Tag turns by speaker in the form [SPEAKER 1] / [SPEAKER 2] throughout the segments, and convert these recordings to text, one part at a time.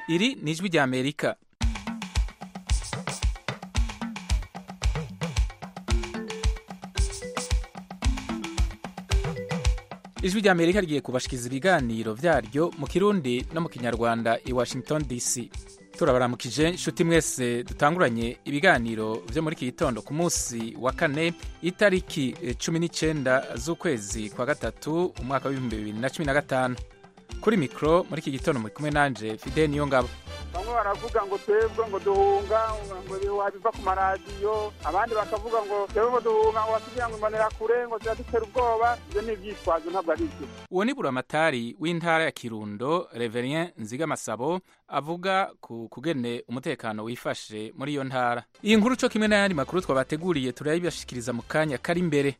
[SPEAKER 1] iri ni ijwi rya amerika ijwi rya amerika rigiye kubashikiriza ibiganiro vyaryo mu kirundi no mu kinyarwanda i washington dc turabaramukije inshuti mwese dutanguranye ibiganiro vyo muri iki gitondo ku munsi wa kane itariki cumi n'icenda z'ukwezi kwa gatatu umwaka w'ibihumbi bibiri na cumi na gatanu kuri mikoro muri iki gitondo muri kumwe nanje fide niyo ngabo
[SPEAKER 2] bamwe baravuga ngo twebwe ngo duhunga ngo wabiva ku maradiyo abandi bakavuga ngo twebwe ngo duhunga ngo batugira ngo imbonera kure ngo ziradutera ubwoba ibyo ni ibyitwazo ntabwo ari byo
[SPEAKER 1] uwo ni buramatari w'intara ya kirundo reverien nzigamasabo avuga ku kugene umutekano wifashe muri iyo ntara iyi nkuru co kimwe n'ayandi makuru twabateguriye turayibashikiriza mu kanya kari imbere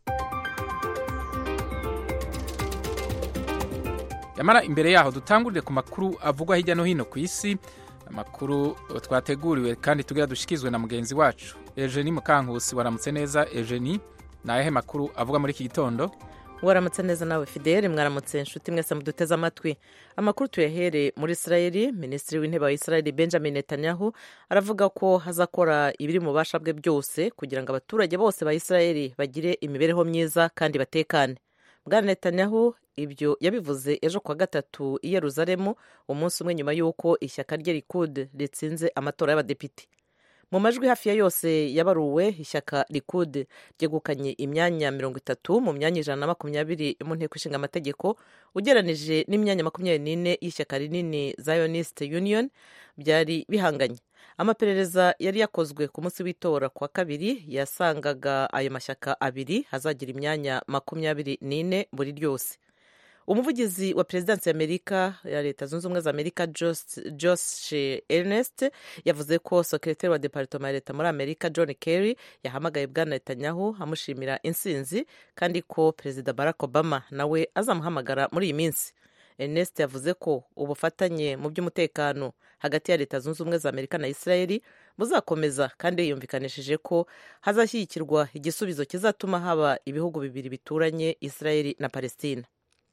[SPEAKER 1] yamara imbere yaho dutangurire ku makuru avugwa hirya no hino ku isi amakuru twateguriwe kandi tugira dushikizwe na mugenzi wacu Eugenie Mukankusi waramutse neza Eugenie ni ayahe makuru avuga muri iki gitondo
[SPEAKER 3] waramutse neza nawe fidele mwaramutse inshuti mwese muduteze amatwi amakuru tuyahere muri israeli minisitiri w'intebe wa israeli benjamin netanyahu aravuga ko hazakora ibiri mu bubasha bwe byose kugira ngo abaturage bose ba israeli bagire imibereho myiza kandi batekane bwana netanyahu ibyo yabivuze ejo kuwa gatatu i yeruzalemu umunsi umwe nyuma y'uko ishyaka rye rikud ritsinze amatora y'abadepite mu majwi hafi ya yose yabaruwe ishyaka rikud ryegukanye imyanya mirongo itatu mu myanya ijana na makumyabiri mu nteko ishinga amategeko ugeranije n'imyanya makumyabiri n'ine y'ishyaka rinini zionist union byari bihanganye amaperereza yari yakozwe ku munsi w'itora kwa kabiri yasangaga ayo mashyaka abiri hazagira imyanya makumyabiri n'ine buri ryose umuvugizi wa perezidansi y'amerika ya leta zunze ubumwe za amerika josh ernest yavuze ko sekretari wa deparitoma ya leta muri amerika john kerry yahamagaye bwana netanyahu amushimira insinzi kandi ko perezida barack obama nawe azamuhamagara muri iyi minsi ernest yavuze ko ubufatanye mu by'umutekano hagati ya leta zunze ubumwe za amerika na israeli buzakomeza kandi yiyumvikanishije ko hazashyigikirwa igisubizo kizatuma haba ibihugu bibiri bituranye israeli na palestina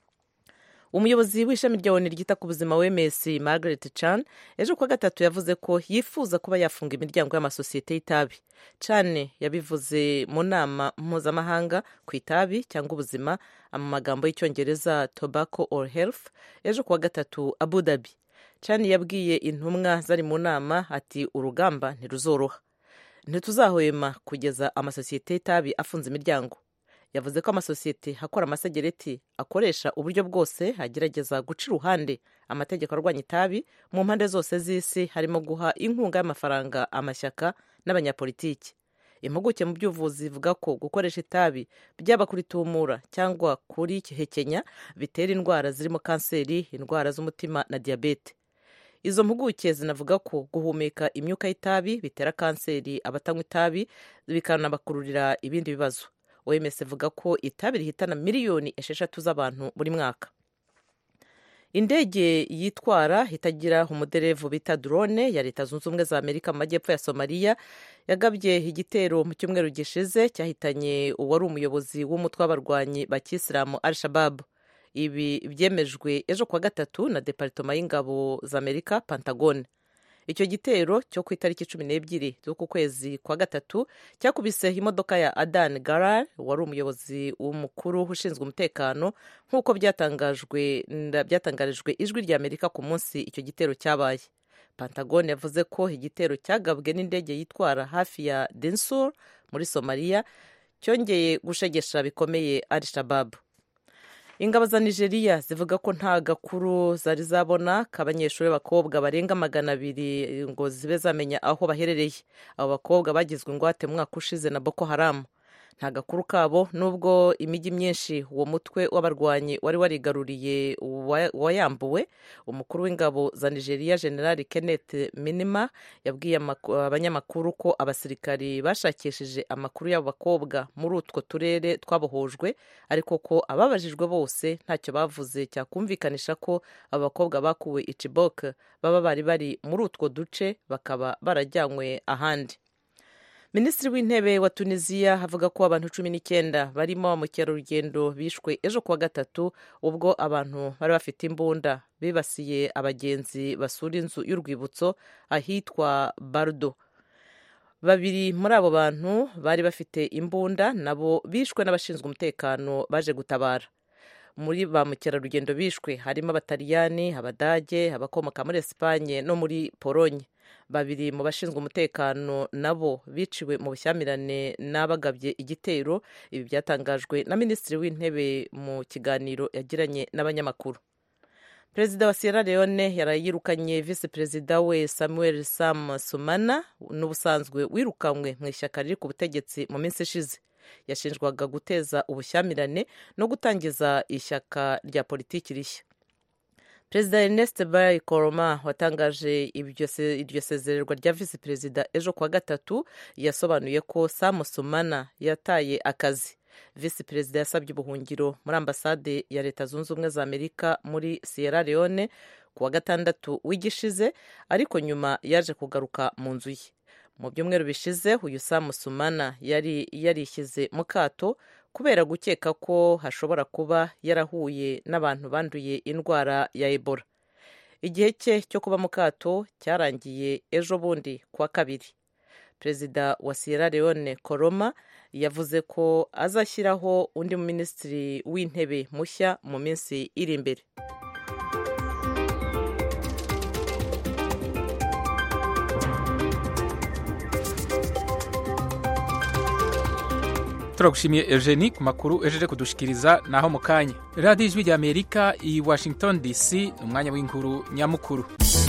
[SPEAKER 3] umuyobozi w'ishami rya oni ryita ku buzima wms margaret chan ejo kuwa gatatu yavuze ko yifuza kuba yafunga imiryango y'amasosiyete y'itabi chan yabivuze mu nama mpuzamahanga ku itabi cyangwa ubuzima mu magambo y'icyongereza tobacco or health ejo kuwa gatatu abu dhabi chan yabwiye intumwa zari mu nama ati urugamba ntiruzoroha ntituzahwema kugeza amasosiyete y'itabi afunze imiryango yavuze ko amasosiyete akora amasegereti akoresha uburyo bwose agerageza guca iruhande amategeko arwanya itabi mu mpande zose z'isi harimo guha inkunga y'amafaranga amashyaka n'abanyapolitiki impuguke mu by'ubuvuzi zivuga ko gukoresha itabi byaba kuri tumura cyangwa kuri hekenya bitera indwara zirimo kanseri indwara z'umutima na diyabete izo mpuguke zinavuga ko guhumeka imyuka y'itabi bitera kanseri abatanywa itabi bikanabakururira ibindi bibazo oms ivuga ko itabi rihitana miliyoni esheshatu z'abantu buri mwaka indege yitwara itagira umuderevu bita drone ya leta zunze ubumwe za amerika mu majyepfo ya somaliya yagabye igitero mu cyumweru gishize cyahitanye uwari umuyobozi w'umutwe w'abarwanyi ba kisilamu al shababu ibi byemejwe ejo kuwa gatatu na deparitoma y'ingabo za amerika pantagone icyo gitero cyo ku itariki cumi n'ebyiri z'uku kwezi kwa gatatu cyakubise imodoka ya adan garar wari umuyobozi w'umukuru ushinzwe umutekano nk'uko byatangajwe byatangarijwe ijwi rya amerika ku munsi icyo gitero cyabaye pantagone yavuze ko igitero cyagabwe n'indege yitwara hafi ya densur muri somaliya cyongeye gushegesha bikomeye al shababu ingabo za nigeria zivuga ko nta gakuru zari zabona k'abanyeshuri b'abakobwa barenga magana abiri ngo zibe zamenya aho baherereye abo bakobwa bagizwe ingwate mu mwaka ushize na boko haramu nta gakuru kabo nubwo imijyi myinshi uwo mutwe w'abarwanyi wari warigaruriye wayambuwe umukuru w'ingabo za nigeria general kenneth minima yabwiye abanyamakuru ko abasirikari bashakishije amakuru y'abo bakobwa muri utwo turere twabohojwe ariko ko ababajijwe bose ntacyo bavuze cyakumvikanisha ko abo bakobwa bakuwe i Chibok baba bari bari muri utwo duce bakaba barajyanywe ahandi minisitiri w'intebe wa tunisiya avuga ko abantu cumi n'icyenda barimo mukerarugendo bishwe ejo kuwa gatatu ubwo abantu bari bafite imbunda bibasiye abagenzi basura inzu y'urwibutso ahitwa bardo babiri muri abo bantu bari bafite imbunda nabo bishwe n'abashinzwe umutekano baje gutabara muri ba mukerarugendo bishwe harimo abataliyani abadage abakomoka muri esipanye no muri polonye babiri mu bashinzwe umutekano nabo biciwe mu bushyamirane n'abagabye igitero ibi byatangajwe na minisitiri w'intebe mu kiganiro yagiranye n'abanyamakuru perezida wa sierra leone yarayirukanye visi perezida we samuel sam sumana n'ubusanzwe wirukanywe mu ishyaka riri ku butegetsi mu minsi ishize yashinjwaga guteza ubushyamirane no gutangiza ishyaka rya politiki rishya perezida ernest bay koroma watangaje iryo sezererwa rya visi perezida ejo kuwa gatatu yasobanuye ko sam sumana yataye akazi visi perezida yasabye ubuhungiro muri ambasade ya leta zunze ubumwe za amerika muri sierra leone ku wa gatandatu w'igishize ariko nyuma yaje kugaruka mu nzu ye mu byumweru bishize uyu samu sumana yari yarishyize mu kato kubera gukeka ko hashobora kuba yarahuye n'abantu banduye indwara ya ebola igihe cye cyo kuba mu kato cyarangiye ejo bundi kuwa kabiri perezida wa sierra leone koroma yavuze ko azashyiraho undi minisitiri w'intebe mushya mu minsi iri imbere
[SPEAKER 1] turagushimiye eugenie ku makuru ejeje kudushikiriza naho mu kanya radiyo ijwi rya amerika i washington dc ni umwanya w'inkuru nyamukuru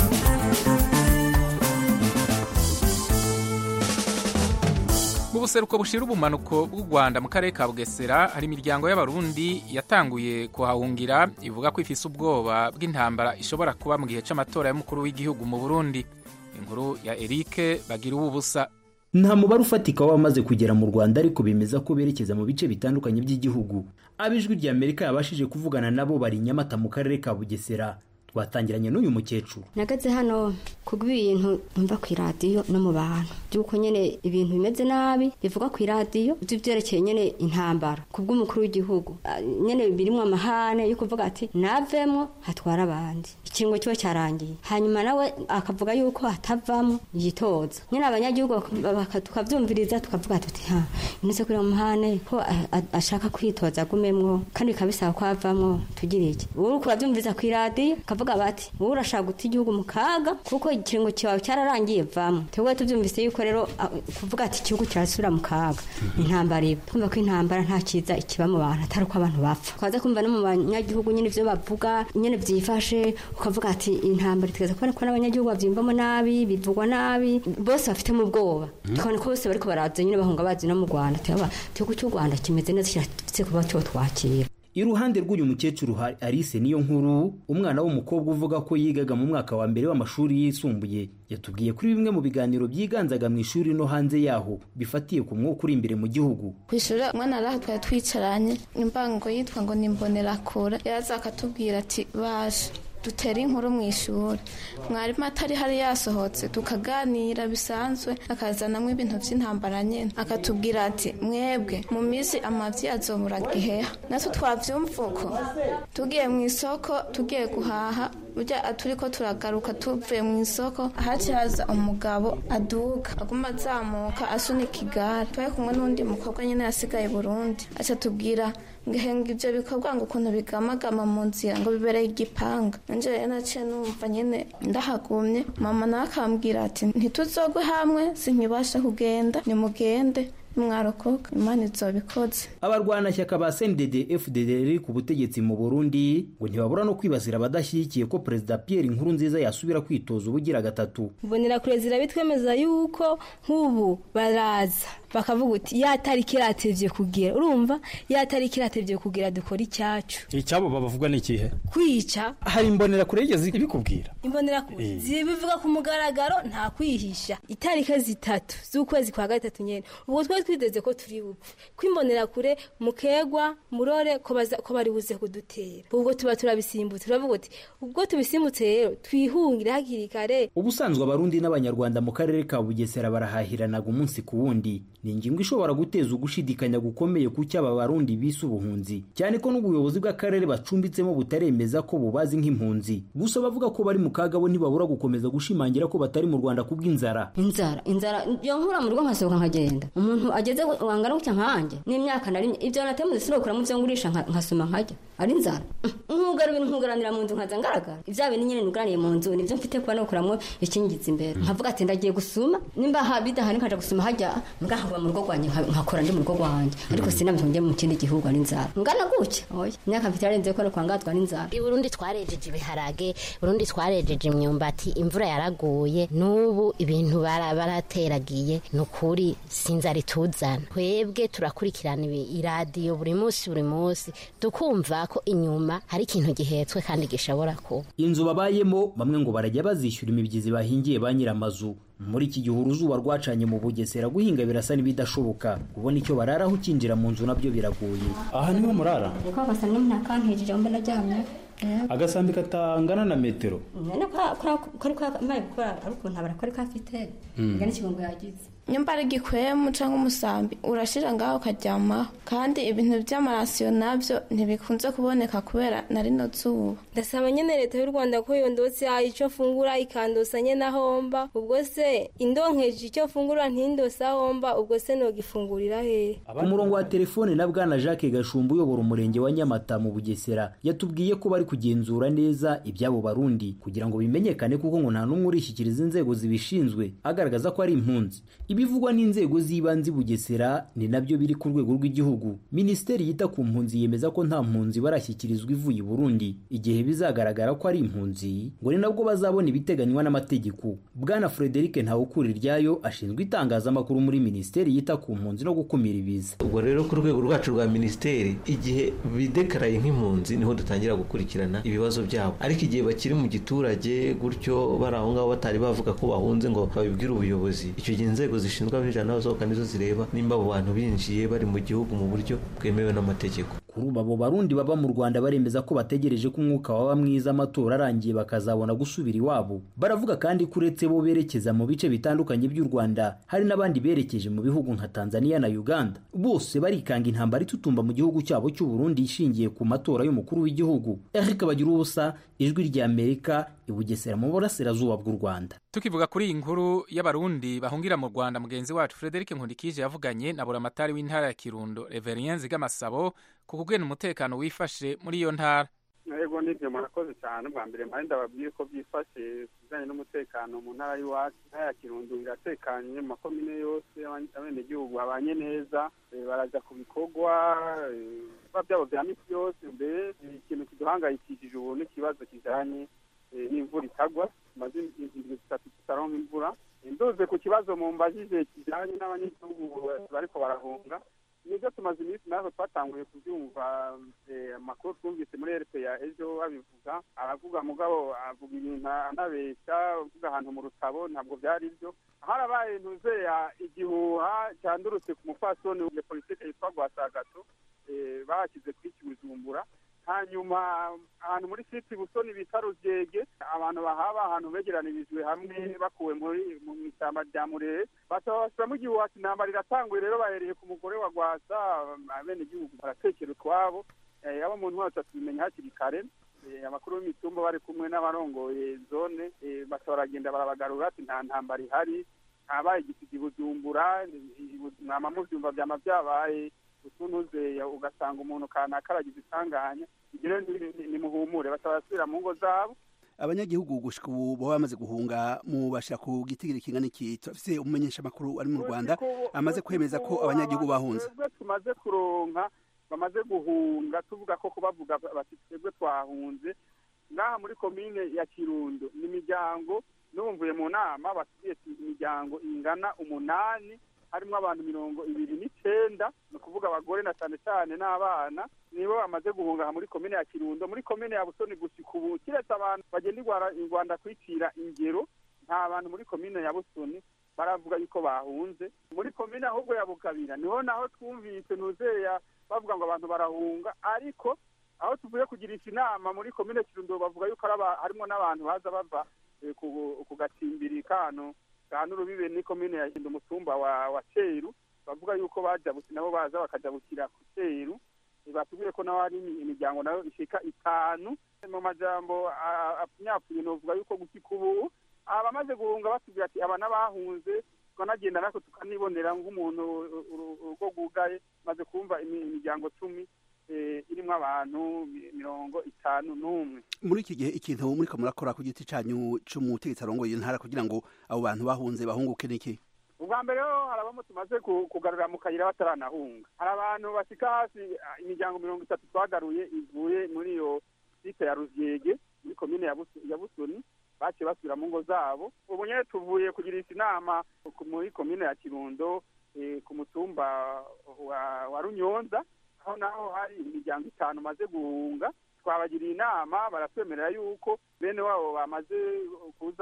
[SPEAKER 1] mu buseruko bushira ubumanuko bw'u rwanda mu karere ka bugesera hari imiryango y'abarundi yatanguye kuhahungira ivuga ko ifise ubwoba bw'intambara ishobora kuba mu gihe cy'amatora y'umukuru w'igihugu mu burundi inkuru ya eric bagira ubusa
[SPEAKER 4] nta mubare ufatika w'abamaze kugera mu rwanda ariko bemeza ko berekeza mu bice bitandukanye by'igihugu ab'ijwi rya amerika yabashije kuvugana nabo bari nyamata mu karere ka bugesera twatangiranye n'uyu mukecuru
[SPEAKER 5] nagaze hano kubw'ibintu mva ku iradiyo no mu bantu by'uko nyine ibintu bimeze nabi bivuga ku iradiyo by'ibyerekeye nyine intambara ku bw'umukuru w'igihugu nyine birimo amahane yo kuvuga ati navemo hatwara abandi ikiringo kiba cyarangiye hanyuma nawe akavuga yuko hatavamo yitoza nyine abanyagihugu tukabyumviriza tukavuga tuti ha inese kuri muhane ko ashaka kwitoza agumemwo kandi bikaba bisaba ko avamo tugira iki uri kubabyumviriza ku iradiyo kavuga bati wowe urashaka guta igihugu mu kaga kuko ikiringo cyawe cyararangiye vamo twebwe tubyumvise yuko rero kuvuga ati igihugu kirasubira mu kaga intambara iba twumva ko intambara nta cyiza ikiba mu bantu atari uko abantu bapfa twaza kumva no mu banyagihugu nyine ibyo bavuga nyine byifashe ukavuga ati intambara itugeza kubona ko n'abanyagihugu babyumvamo nabi bivugwa nabi bose bafitemo ubwoba tukabona ko bose bariko baraza nyine bahunga bazi no mu rwanda igihugu cy'u rwanda kimeze neza kirafite kuba cyo twakira
[SPEAKER 4] iruhande rw'uyu mukecuru hari Alice niyo nkuru umwana w'umukobwa uvuga ko yigaga mu mwaka wa mbere w'amashuri yisumbuye yatubwiye kuri bimwe mu biganiro byiganzaga mu ishuri no hanze yaho bifatiye ku mwuka uri imbere mu gihugu
[SPEAKER 6] ku ishuri umwana araha twari twicaranye imbango yitwa ngo ni imbonerakure yaraza akatubwira ati baje dutera inkuru mu ishuri mwarimu atari hari yasohotse tukaganira bisanzwe akazanamo ibintu by'intambara nyine akatubwira ati mwebwe mu minsi amabyi azobura giheha natwe twabyumva uko tugiye mu isoko tugiye guhaha burya turi ko turagaruka tuvuye mu isoko haci haza umugabo aduka aguma azamuka asunika igare twari kumwe n'undi mukobwa nyine yasigaye burundi aca tubwira ngahenga ibyo bikorwa ngo ukuntu bigamagama mu nzira ngo bibereye igipanga nanjye rero naciye numva nyine ndahagumye mama nawe akambwira ati ntituzogwe hamwe sinkibasha kugenda nimugende mwarokoka imana izobikoze
[SPEAKER 4] abarwanashyaka ba CNDD FDD riri ku butegetsi mu Burundi ngo ntibabura no kwibasira abadashyigikiye ko perezida Pierre Nkurunziza yasubira kwitoza ubugira gatatu
[SPEAKER 7] mbonera kure zirabitwemeza yuko nk'ubu baraza bakavuga uti ya tariki iratevye kugira urumva ya tariki iratevye kugira dukora icyacu
[SPEAKER 8] icyabo babavuga ni ikihe
[SPEAKER 7] kwica
[SPEAKER 8] hari imbonera kure yigeze ibikubwira
[SPEAKER 7] imbonera kure zibivuga ku mugaragaro nta kwihisha itariki zitatu z'ukwezi kwa gatatu nyene ubwo twari twiteze ko turi bupfe kwimbonera kure mukegwa murore ko baza- ko bari buze kudutera ubwo tuba turabisimbutse turavuga uti ubwo tubisimbutse rero twihungire hakiri kare
[SPEAKER 4] ubusanzwe abarundi n'abanyarwanda mu karere ka bugesera barahahiranaga umunsi ku wundi ni ingingo ishobora guteza ugushidikanya gukomeye ku cyo aba barundi bise ubuhunzi cyane ko n'ubuyobozi bw'akarere bacumbitsemo butaremeza ko bubazi nk'impunzi gusa bavuga ko bari mu kaga bo ntibabura gukomeza gushimangira ko batari mu rwanda kubw'inzara
[SPEAKER 5] inzara inzara yo nkura mu rugo nkasohoka nkagenda umuntu ageze wangana gutya nkanjye n'imyaka nari ibyo natemuze sinokuramo ibyo ngurisha nka- nkasoma nkajya ari inzara nkugara ibintu nkugaranira mu nzu nkaza ngaragara ibya bintu nyine nugaraniye mu nzu nibyo mfite kuba nokuramo ikingiza imbere nkavuga ati ndagiye gusuma nimba ha- bidahari nkaja gusuma hajya mbwa nkaguma mu rugo rwanjye nka- nkakora ndi mu rugo rwanjye ariko sinabihungiye mu kindi gihugu ari inzara ngana gutya oya imyaka mfite yarenze ko no kwangazwa n'inzara
[SPEAKER 9] i burundi twarejeje ibiharage burundi twarejeje imyumbati imvura yaraguye n'ubu ibintu bara- barateragiye ni ukuri sinzara ituzana twebwe turakurikirana ibi- iradiyo buri munsi buri munsi tukumva ko inyuma hari ikintu gihetswe kandi gishobora kuba
[SPEAKER 4] inzu babayemo bamwe ngo barajya bazishyura imibyizi bahingiye ba nyiramazu muri iki gihe uruzuba rwacanye mu bugesera guhinga birasa n'ibidashoboka kubona icyo bararaho ukinjira mu nzu nabyo biragoye
[SPEAKER 8] aha niho murara
[SPEAKER 5] ko basa n'umnakantejije mbe naryamye
[SPEAKER 8] agasambi katangana na metero
[SPEAKER 5] none kari kamaye gukora ari ukuntu abara kari kafite nga n'ikigongo yagize
[SPEAKER 6] nyumba ari igikwemu cyangwa umusambi urashira ngaho ukaryamaho kandi ibintu by'amarasiyo nabyo ntibikunze kuboneka kubera na rino zuba
[SPEAKER 7] ndasaba nyene leta y'u rwanda ko yondotse icyo fungura ikandosa nyene ahomba ubwo se indonkeje icyo fungura ntindose ahomba ubwo se nogifungurira hehe
[SPEAKER 4] ku murongo wa telefone na bwana jacques gashumba uyobora umurenge wa nyamata mu bugesera yatubwiye ko bari kugenzura neza iby'abo barundi kugira ngo bimenyekane kuko ngo nta n'umwe urishyikiriza inzego zibishinzwe agaragaza ko ari impunzi ibivugwa n'inzego z'ibanze i bugesera ni nabyo biri ku rwego rw'igihugu minisiteri yita ku mpunzi yemeza ko nta mpunzi barashyikirizwa ivuye i burundi igihe bizagaragara ko ari impunzi ngo ni nabwo bazabona ibiteganywa n'amategeko bwana frederic ntawukuriryayo ashinzwe itangazamakuru muri minisiteri yita ku mpunzi no gukumira ibiza
[SPEAKER 10] ubwo rero ku rwego rwacu rwa minisiteri igihe bidekaraye nk'impunzi niho dutangira gukurikirana ibibazo byabo ariko igihe bakiri mu giturage gutyo bari aho ngaho batari bavuga ko bahunze ngo babibwire ubuyobozi icyo gihe inzego zishinzwe abinjira n'abasohoka nizo zireba nimba abo bantu binjiye bari mu gihugu mu buryo bwemewe n'amategeko
[SPEAKER 4] kuri ubu abo barundi baba mu rwanda baremeza ko bategereje ko umwuka waba mwiza amatora arangiye bakazabona gusubira iwabo baravuga kandi ko uretse bo berekeza mu bice bitandukanye by'u rwanda hari n'abandi berekeje mu bihugu nka tanzania na uganda bose barikanga intambara itutumba mu gihugu cyabo cy'u burundi ishingiye ku matora y'umukuru w'igihugu eric bagira ubusa ijwi rya amerika i bugesera mu burasirazuba bw'u rwanda
[SPEAKER 1] tukivuga kuri iyi nkuru y'abarundi bahungira mu rwanda mugenzi wacu frederic nkundikije yavuganye na buramatari w'intara ya kirundo reverien zigamasabo ku kugena umutekano wifashe muri iyo ntara
[SPEAKER 2] yego nibyo murakoze cyane bwa mbere mpande ndababwiye ko byifashe ku bijyanye n'umutekano mu ntara y'iwacu intara ya kirundo iratekanye mu makomine yose abenegihugu babanye neza eh, baraja ku bikorwa eh, biba byabo bya misi yose mbere eh, ikintu kiduhangayikishije ubu n'ikibazo kijanye eh, n'imvura itagwa tumaze indwi zitatu tutaronka imvura nduze ku kibazo mumbajije kijanye n'abanyagihugu bariko barahunga nibyo tumaze iminsi natwe twatanguye kubyumva eh, amakuru twumvise muri rpa ejo babivuga aravuga mugabo avuga ibintu anabeshya avuga ahantu mu rutabo ntabwo byari byo harabaye ntuzeya igihuha cyandurutse ku mupfasoni ya politike yitwa rwasagato eh, bashyize kuri kibujumbura hanyuma ahantu muri siti busoni bita rugege abantu bahaba ahantu begeranirijwe hamwe bakuwe muri mu ishyamba rya murere basaba bashyiramo igihuha ati intambara iratanguye rero bahereye ku mugore wa rwasa abene igihugu baratekera utwabo Eh, abo mu ntwaro tubimenya hakiri kare Eh, abakuru b'imitumba bari kumwe n'abarongoye zone eh, basa baragenda barabagarura ati nta ntambara ihari ntabaye igisiga bujumbura mwama muvyumva vyama vyabaye utuntuze ugasanga umuntu kanaka aragize isanganya ibyo rero ni- ni- nimuhumure basaba basubira mu ngo zabo
[SPEAKER 11] abanyagihugu gushika ubu baba bamaze guhunga mu bashira ku gitigiri kingana iki turafise umumenyesha makuru ari mu Rwanda amaze kwemeza ko abanyagihugu bahunze
[SPEAKER 2] twebwe tumaze kuronka bamaze guhunga tuvuga ko kubavuga bati twebwe twahunze ngaha muri komine ya kirundo ni imiryango numvuye mu nama batugiye imiryango ingana umunani harimo abantu mirongo ibiri n'icenda ni ukuvuga abagore na cyane cyane n'abana nibo bamaze guhunga aha muri komine ya kirundo muri komine ya busoni gushika ubu kiretse abantu bagenda i Rwanda- i rwanda kwicira ingero nta bantu muri komine ya busoni baravuga yuko bahunze muri komine ahubwo ya bukabira niho naho twumvise nuzeya bavuga ngo abantu barahunga ariko aho tuvuye kugirisha inama muri komine kirundo bavuga yuko harimo n'abantu baza bava ku gacimbiri kano kano urubibe ni komine ya hinda umutumba wa wa ceru bavuga yuko bajabutse nabo baza bakajabukira ku ceru batubwiye ko naho hari imiryango nayo ishika itanu mu majambo apfunyapuye novuga yuko gusika ubu abamaze guhunga batubwira ati aba n'abahunze tukanagenda natwe tukanibonera nk'umuntu urugo rwugaye maze kumva imiryango cumi irimo abantu mirongo itanu n'umwe
[SPEAKER 11] muri iki gihe ikintu muri ko murakora ku giti cyanyu cy'umutegetsi arongoye intara kugira ngo abo bantu bahunze bahunguke n'iki
[SPEAKER 2] ubwa mbere ho hari abamo tumaze kugarura mu kayira bataranahunga hari abantu bashyika hasi imiryango mirongo itatu twagaruye ivuye muri iyo site ya ruzyege muri komine ya busoni baciye basubira mu ngo zabo ubu nyine tuvuye kugirisha inama muri komine ya kirundo ku mutumba wa runyonza aho naho hari imiryango itanu maze guhunga twabagiriye inama baratwemerera yuko bene wabo bamaze kuza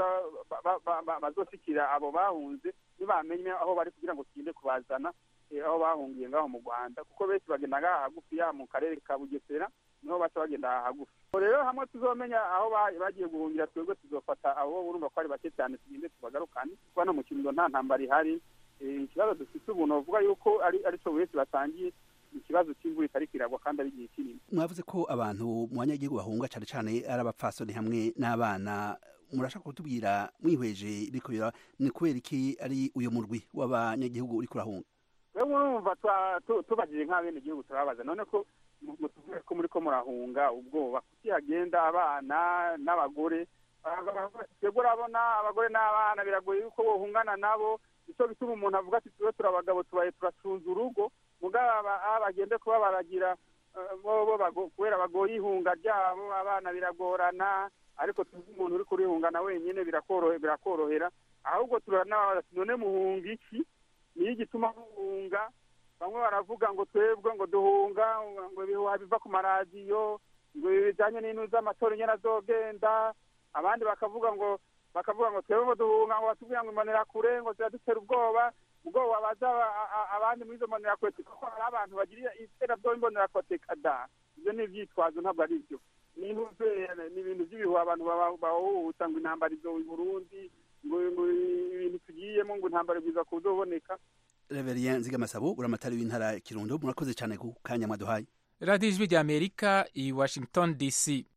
[SPEAKER 2] bazoshikira abo bahunze ntibamenye aho bari kugira ngo tugende kubazana aho bahungiye ngaho mu rwanda kuko benshi bagenda ngaha hagufi ya mu karere ka bugesera niho baca bagenda hagufi rero hamwe tuzomenya aho bagiye guhungira twebwe tuzofata abo urumva ko ari bake cyane tugende tubagarukane kuko hano mu kirundo nta ntambara ihari ikibazo dufite ubu novuga yuko ari cyo buri wese batangiye ikibazo cy'imvura itari kiragwa kandi ari igihe kinini
[SPEAKER 11] mwavuze ko abantu mu banyagihugu bahunga cyane cyane ari abapfasoni hamwe n'abana murashaka kutubwira mwihweje iriko ni kubera iki ari uyu murwi w'abanyagihugu uri kurahunga
[SPEAKER 2] rero murumva tubagije nk'abene igihugu turababaza none ko mutuvuge ko muri ko murahunga ubwoba kuki hagenda abana n'abagore twebwe urabona abagore n'abana biragoye yuko bohungana nabo nicyo bituma umuntu avuga ati tube turabagabo tubaye turacunza urugo mugabo bagende kuba baragira kubera bagoye ihunga ryabo abana biragorana ariko tuzi umuntu uri kurihungana wenyine birakorohera ahubwo turanabaza none muhunga iki niyo igituma muhunga bamwe baravuga ngo twebwe ngo duhunga ngo ibihuha biva ku maradiyo ngo ibi bijyanye n'intu z'amatora nyine azogenda abandi bakavuga ngo bakavuga ngo twebwe ngo duhunga ngo batubwira ngo imbonera kure ngo ziradutera ubwoba ubwoba baza abandi muri izo mbonerakure kuko hari abantu bagira iterabwoba imbonerakure kada ibyo ni ibyitwazo ntabwo ari byo ni ibintu by'ibihuha abantu bahuhuta ngo intambara izo i burundi ngo ibintu tugiyemo ngo intambara bwiza kuzoboneka
[SPEAKER 11] Reverien Nzigamasabo uramatari w'intara Kirundo murakoze cyane ku kanya mwaduhaye
[SPEAKER 1] radiyo ijwi rya amerika i washington dc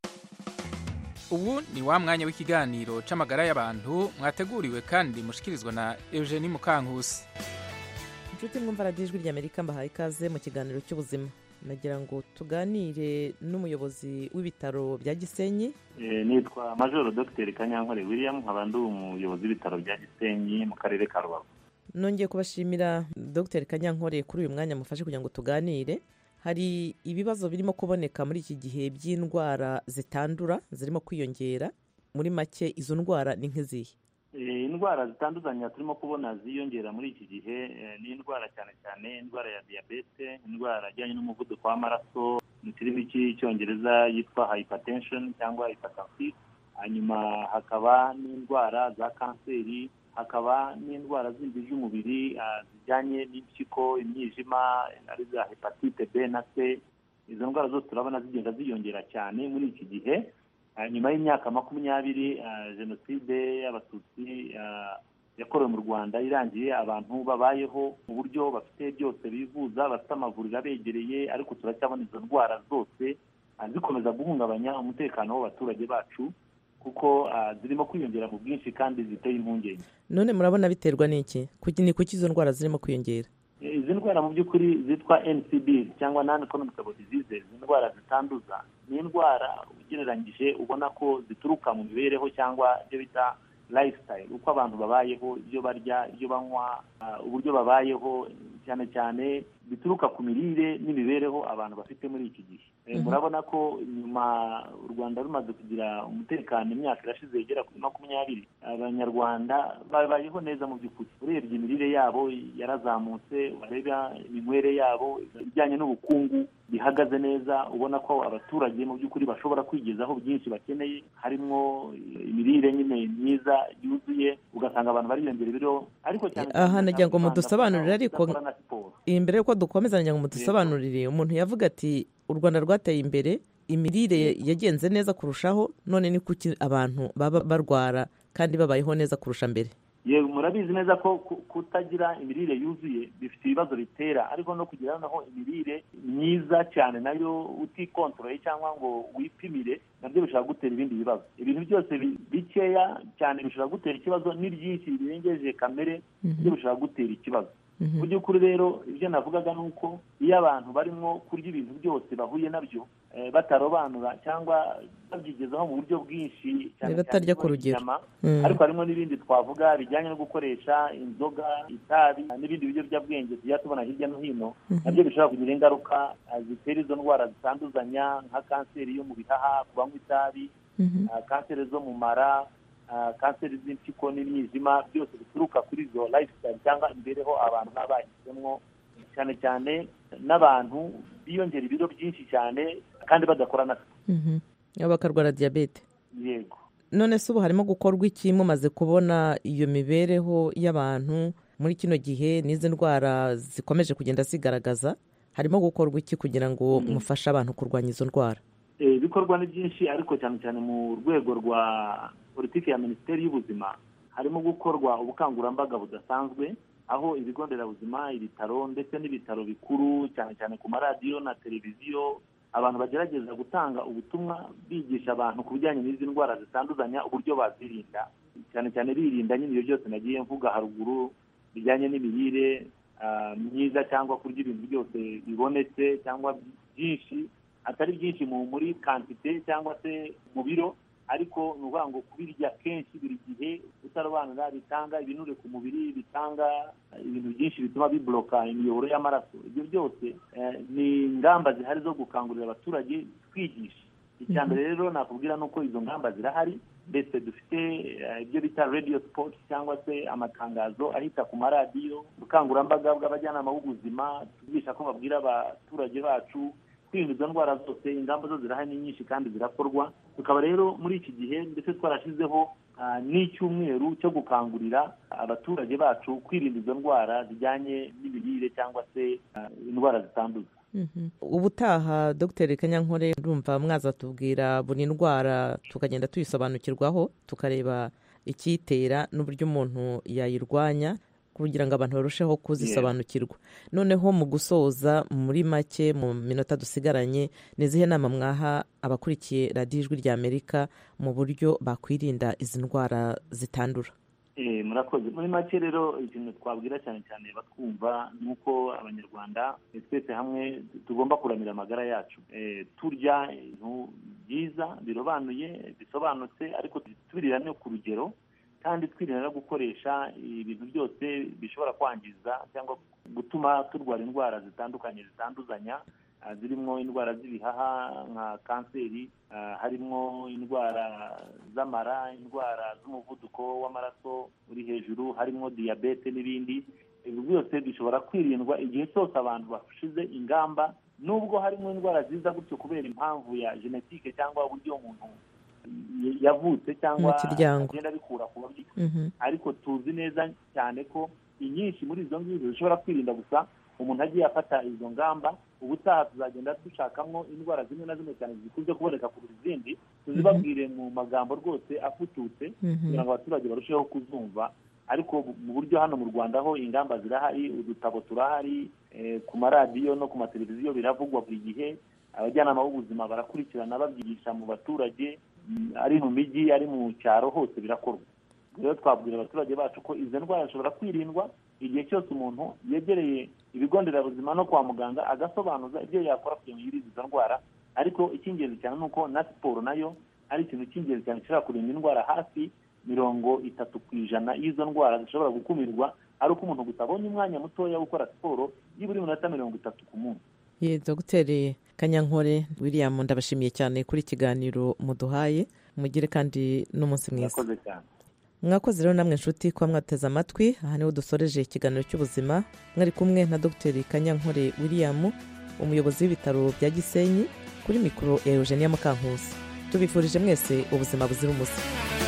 [SPEAKER 1] ubu ni wa mwanya w'ikiganiro c'amagara y'abantu mwateguriwe kandi mushikirizwa na eugenie mukankusi
[SPEAKER 3] inshuti mwumva radiyo ijwi rya amerika mbahaye ikaze mu kiganiro cy'ubuzima nagira ngo tuganire n'umuyobozi w'ibitaro bya gisenyi
[SPEAKER 12] nitwa majoro dogiteri kanyankore william nkaba ndi umuyobozi w'ibitaro bya gisenyi mu karere ka rubavu
[SPEAKER 3] nongeye kubashimira dogiteri kanyankore kuri uyu mwanya mufashe kugira ngo tuganire hari ibibazo birimo kuboneka muri iki gihe by'indwara zitandura zirimo kwiyongera muri make izo ndwara ni nk'izihe
[SPEAKER 12] indwara zitandukanye turimo kubona ziyongera muri iki gihe ni indwara cyane cyane indwara ya diyabete indwara ijyanye n'umuvuduko w'amaraso mu kirimi cy'icyongereza yitwa hypertension cyangwa hypertensive hanyuma hakaba n'indwara za kanseri hakaba n'indwara zindi z'umubiri zijyanye n'impyiko imyijima ari za hepatite b na c izo ndwara zose turabona zigenda ziyongera cyane muri iki gihe nyuma y'imyaka makumyabiri jenoside y'abatutsi yakorewe mu rwanda irangiye abantu babayeho mu buryo bafite byose bivuza bafite amavuriro abegereye ariko turacyabona izo ndwara zose zikomeza guhungabanya umutekano w'abaturage bacu kuko zirimo kwiyongera mu bwinshi kandi ziteye impungenge
[SPEAKER 3] none murabona biterwa n'iki ni kuki izo ndwara zirimo kwiyongera
[SPEAKER 12] izi ndwara mu by'ukuri zitwa ncb cyangwa non communicable diseases indwara zitanduza ni indwara ugereranyije ubona ko zituruka mu mibereho cyangwa ibyo bita lifestyle uko abantu babayeho ibyo barya ibyo banywa uburyo babayeho cyane cyane bituruka ku mirire n'imibereho abantu bafite muri iki gihe murabona ko nyuma u rwanda rumaze kugira umutekano imyaka irashize igera kuri makumyabiri abanyarwanda babayeho neza mu by'ukuri urebye imirire yabo yarazamutse wareba iminywere yabo ibijyanye n'ubukungu bihagaze neza ubona ko abaturage mu by'ukuri bashobora kwigezaho byinshi bakeneye harimo imirire nyine myiza yuzuye ugasanga abantu bariyongera ibiro ariko cyane
[SPEAKER 3] aha nagira ngo mudusobanurire ariko imbere y'uko dukomeza nagira ngo mudusobanurire umuntu yavuga ati u rwanda rwateye imbere imirire yagenze neza kurushaho none ni kuki abantu baba barwara kandi babayeho neza kurusha mbere
[SPEAKER 12] yewe murabizi neza ko kutagira imirire yuzuye bifite ibibazo bitera ariko no kugira naho imirire myiza cyane nayo utikontorore cyangwa ngo wipimire nabyo bishobora gutera ibindi bibazo ibintu byose bikeya cyane bishobora gutera ikibazo n'ibyinshi birengeje kamere byo bishobora gutera ikibazo mu by'ukuri rero ibyo navugaga ni uko iyo abantu barimo kurya ibintu byose bahuye nabyo batarobanura cyangwa babyigezaho mu buryo bwinshi cyane
[SPEAKER 3] batarya ku rugero
[SPEAKER 12] ariko harimo n'ibindi twavuga bijyanye no gukoresha inzoga itabi n'ibindi biyobyabwenge tujya tubona hirya no hino nabyo bishobora kugira ingaruka zitera izo ndwara zitanduzanya nka kanseri yo mu bihaha ku banywa itabi kanseri zo mu mara kanseri z'impyiko n'imyizima byose bituruka kuri izo lifestyle cyangwa imibereho abantu baba bahisemo cyane cyane n'abantu biyongera ibiro byinshi cyane kandi badakora na
[SPEAKER 3] bakarwara diyabete
[SPEAKER 12] yego
[SPEAKER 3] none se ubu harimo gukorwa iki mumaze kubona iyo mibereho y'abantu muri kino gihe n'izi ndwara zikomeje kugenda zigaragaza harimo gukorwa iki kugira ngo mufashe abantu kurwanya izo ndwara
[SPEAKER 12] ibikorwa ni byinshi ariko cyane cyane mu rwego rwa politiki ya minisiteri y'ubuzima harimo gukorwa ubukangurambaga budasanzwe aho ibigo nderabuzima ibitaro ndetse n'ibitaro bikuru cyane cyane ku maradiyo na televiziyo abantu bagerageza gutanga ubutumwa bigisha abantu ku bijyanye n'izi ndwara zitanduzanya uburyo bazirinda cyane cyane birinda nyine ibyo byose nagiye mvuga haruguru bijyanye n'imirire myiza cyangwa kurya ibintu byose bibonetse cyangwa byinshi atari byinshi muri kantite cyangwa se mu biro ariko ni ukuvuga ngo kubirya kenshi buri gihe utarobanura bitanga ibinure ku mubiri bitanga ibintu byinshi bituma bibloka imiyoboro y'amaraso ibyo byose ni ingamba zihari zo gukangurira abaturage twigisha icya mbere rero nakubwira ni uko izo ngamba zirahari ndetse dufite ibyo bita radiyo sipoti cyangwa se amatangazo ahita ku maradiyo ubukangurambaga bw'abajyanama b'ubuzima tubigisha ko babwira abaturage bacu kwirinda izo ndwara zose ingamba zo zirahari ni nyinshi kandi zirakorwa tukaba rero muri iki gihe ndetse twarashyizeho n'icyumweru cyo gukangurira abaturage bacu kwirinda izo ndwara zijyanye n'imirire cyangwa se indwara zitanduza
[SPEAKER 3] ubutaha dr kanyankore ndumva mwazatubwira buri ndwara tukagenda tuyisobanukirwaho tukareba icyitera n'uburyo umuntu yayirwanya kugira ngo abantu barusheho kuzisobanukirwa noneho mu gusoza muri make mu minota dusigaranye ni izihe nama mwaha abakurikiye radiyo ijwi rya amerika mu buryo bakwirinda izi ndwara zitandura
[SPEAKER 12] murakoze muri make rero ikintu twabwira cyane cyane batwumva ni uko abanyarwanda twese hamwe tugomba kuramira amagara yacu turya ibintu byiza birobanuye bisobanutse ariko tubirira no ku rugero kandi twirinda no gukoresha ibintu byose bishobora kwangiza cyangwa gutuma turwara indwara zitandukanye zitanduzanya zirimo indwara z'ibihaha nka kanseri harimo indwara z'amara indwara z'umuvuduko w'amaraso uri hejuru harimo diyabete n'ibindi ibi byose bishobora kwirindwa igihe cyose abantu bashize ingamba nubwo harimo indwara ziza gutyo kubera impamvu ya genetike cyangwa uburyo umuntu yavutse cyangwa agenda abikura ku babyeyi ariko tuzi neza cyane ko inyinshi muri izo ngizo zishobora kwirinda gusa umuntu agiye afata izo ngamba ubutaha tuzagenda dushakamo indwara zimwe na zimwe cyane zikunze kuboneka kurusha izindi tuzibabwire mu magambo rwose afututse kugira ngo abaturage barusheho kuzumva ariko mu buryo hano mu rwanda ho ingamba zirahari udutabo turahari ku maradiyo no ku mateleviziyo biravugwa buri gihe abajyanama b'ubuzima barakurikirana babyigisha mu baturage ari mu mijyi ari mu cyaro hose birakorwa rero twabwira abaturage bacu ko izo ndwara zishobora kwirindwa igihe cyose umuntu yegereye ibigo nderabuzima no kwa muganga agasobanuza ibyo yakora kugira ngo yirinde izo ndwara ariko icy'ingenzi cyane ni uko na siporo nayo ari ikintu cy'ingenzi cyane gishobora kurinda indwara hafi mirongo itatu ku ijana y'izo ndwara zishobora gukumirwa ari uko umuntu gusa abonye umwanya mutoya wo gukora siporo y'iburi minota mirongo itatu ku munsi
[SPEAKER 3] ye dogiteri kanyankore william ndabashimiye cyane kuri ikiganiro muduhaye mugire kandi n'umunsi mwiza
[SPEAKER 12] murakoze cyane
[SPEAKER 3] mwakoze rero namwe inshuti kuba mwateze amatwi aha niho dusoreje ikiganiro cy'ubuzima mwari kumwe na dogiteri kanyankore william umuyobozi w'ibitaro bya gisenyi kuri mikoro ya eugenia mukankusi tubifurije mwese ubuzima buzira umuze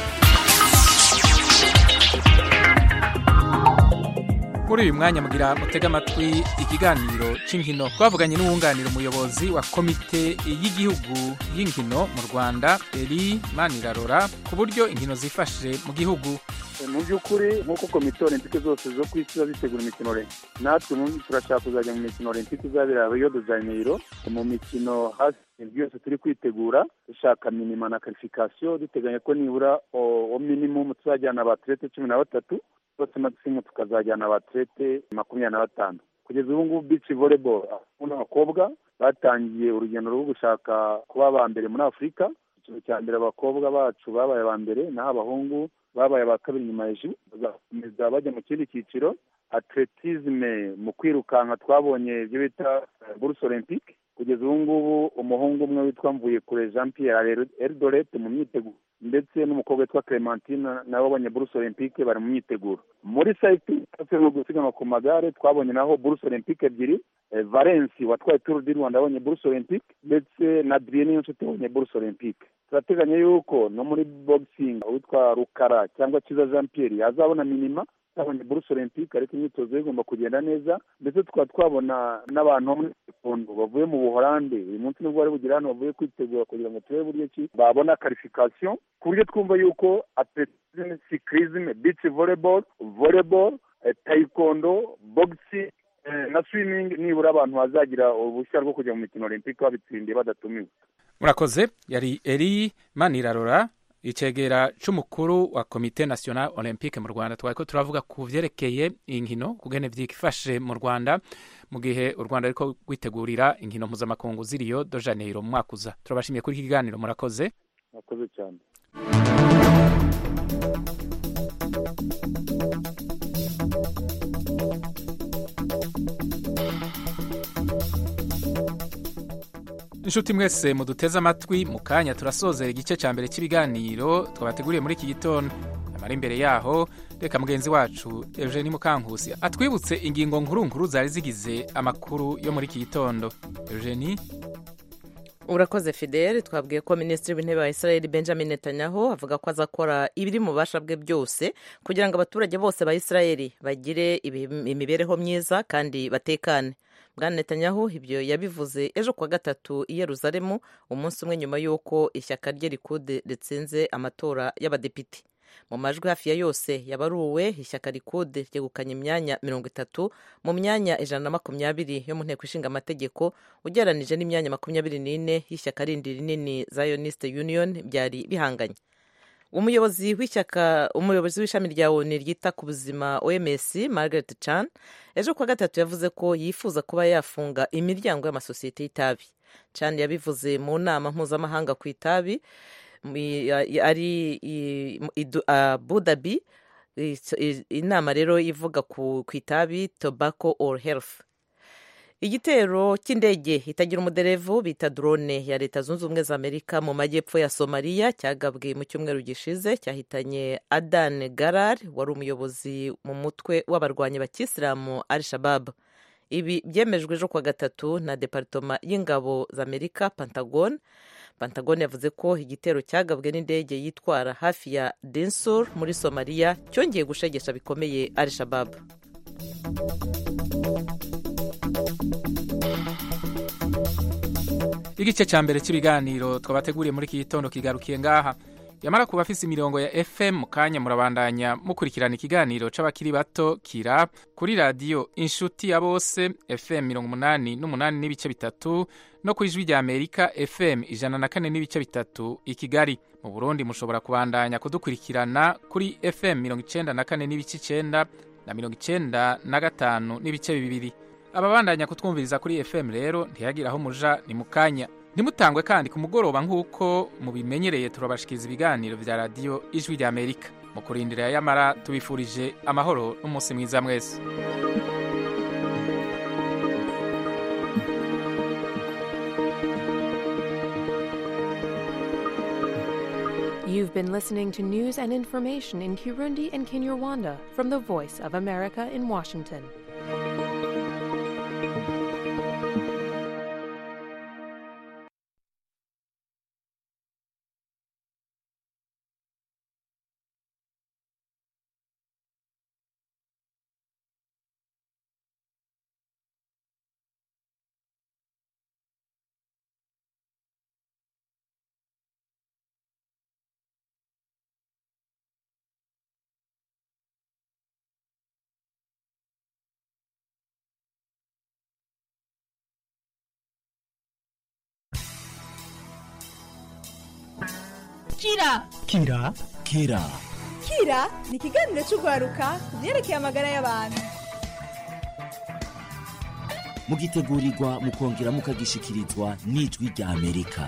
[SPEAKER 1] muri uyu mwanya mugira mutega amatwi ikiganiro cy'inkino twavuganye n'uwunganira umuyobozi wa komite y'igihugu y'inkino mu rwanda eri manirarora ku buryo inkino zifashe mu gihugu
[SPEAKER 2] mu by'ukuri nk'uko komite olympique zose zo ku isi ziba zitegura imikino olympique natwe mu turashaka kuzajya mu mikino olympique izabera rio de janeiro mu mikino hasi byose turi kwitegura dushaka minima na qualification duteganya ko nibura o minimum tuzajyana abatlete cumi na batatu bose maximum tukazajyana abatlete makumyabiri na batanu kugeza ubu ngubu beach volleyball n'abakobwa batangiye urugendo rwo gushaka kuba aba mbere muri afurika icyiciro cya mbere abakobwa bacu babaye aba mbere naho abahungu babaye aba kabiri nyuma hejuru bazakomeza bajya mu kindi cyiciro atletisme mu kwirukanka twabonye ibyo bita buruse olympique kugeza ubu ngubu umuhungu umwe witwa mvuye kure jean pierre eldoret mu myiteguro ndetse n'umukobwa witwa clementine nabo babonye buruse olympique bari mu myiteguro muri cycling no gusiganwa ku magare twabonye naho buruse olympique ebyiri valensi watwaye turu di rwanda abonye buruse olympique ndetse na adrien n'inshuti yabonye buruse olympique turateganya yuko no muri boxing witwa rukara cyangwa kiza jean pierre yazabona minima twabonye buruse olympique ariko imyitozo ye igomba kugenda neza ndetse tukaba twabona n'abantu bo muri sekondo bavuye mu buhorande uyu munsi nibwo bari bugera hano bavuye kwitegura kugira ngo turebe buryo ki babona qualification ku buryo twumva yuko atletisme cyclisme beach volleyball volleyball taekwondo boxing na swimming nibura abantu bazagira uruhushya rwo kujya mu mikino olympique babitsindiye badatumiwe
[SPEAKER 1] murakoze yari eri manirarora icegera c'umukuru wa komite national olympique mu rwanda twariko turavuga ku vyerekeye inkino kugene vyifashe mu rwanda mu gihe u rwanda ruriko rwitegurira inkino mpuzamakungu z'i rio de janeiro mu mwaka uza turabashimiye kuri iki kiganiro murakoze
[SPEAKER 2] murakoze cyane
[SPEAKER 1] inshuti mwese muduteze amatwi mu kanya turasozera igice cya mbere cy'ibiganiro twabateguriye muri iki gitondo amara imbere yaho reka mugenzi wacu eugenie mukankusi atwibutse ingingo nkuru nkuru zari zigize amakuru yo muri iki gitondo eugenie
[SPEAKER 3] urakoze fidele twabwiye ko minisitiri w'intebe wa israel benjamin netanyahu avuga ko azakora ibiri mu bubasha bwe byose kugira ngo abaturage bose ba israel bagire imibereho myiza kandi batekane bwana netanyahu ibyo yabivuze ejo kuwa gatatu i yeruzalemu umunsi umwe nyuma y'uko ishyaka rye rikude ritsinze amatora y'abadepite mu majwi hafi ya yose yabaruwe ishyaka rikude ryegukanye imyanya mirongo itatu mu myanya ijana na makumyabiri yo mu nteko ishinga amategeko ugereranije n'imyanya makumyabiri n'ine y'ishyaka rindi rinini zionist union byari bihanganye umuyobozi w'ishyaka umuyobozi w'ishami rya oni ryita ku buzima oms margaret chan ejo kuwa gatatu yavuze ko yifuza kuba yafunga imiryango y'amasosiyete y'itabi chan yabivuze mu nama mpuzamahanga ku itabi ari abu dhabi inama rero ivuga ku itabi tobacco or health igitero cy'indege itagira umuderevu bita drone ya leta zunze ubumwe za amerika mu majyepfo ya somaliya cyagabwe mu cyumweru gishize cyahitanye adan garar wari umuyobozi mu mutwe w'abarwanyi bakisilamu al shabab ibi byemejwe ejo kuwa gatatu na deparitoma y'ingabo za amerika pentagon pentagon yavuze ko igitero cyagabwe n'indege yitwara hafi ya densur muri somaliya cyongeye gushegesha bikomeye al shabab
[SPEAKER 1] igice cya mbere cy'ibiganiro twabateguriye muri iki gitondo kigarukiye ngaha yamara kuba afise imirongo ya fm mu kanya murabandanya mukurikirana ikiganiro c'abakiri bato kira kuri radiyo inshuti ya bose fm mirongo umunani n'umunani n'ibice bitatu no ku ijwi rya amerika fm ijana na kane n'ibice bitatu i kigali mu burundi mushobora kubandanya kudukurikirana kuri fm mirongo icenda na kane n'ibice icenda na mirongo icenda na gatanu n'ibice bibiri ababandanya kutwumviriza kuri fm rero ntiyagira aho muja ni mu kanya ntimutangwe kandi ku mugoroba nk'uko mubimenyereye turabashikiriza ibiganiro vya radiyo ijwi rya amerika mu kurindira yamara tubifurije amahoro n'umunsi mwiza mwese
[SPEAKER 13] You've been listening to news and information in Kirundi and Kinyarwanda from the Voice of America in Washington.
[SPEAKER 14] kira
[SPEAKER 15] kira kira
[SPEAKER 14] kira ni ikiganiro cy'urwaruka ku byerekeye amagara y'abantu
[SPEAKER 15] mugitegurirwa mukongera mukagishikirizwa n'ijwi rya amerika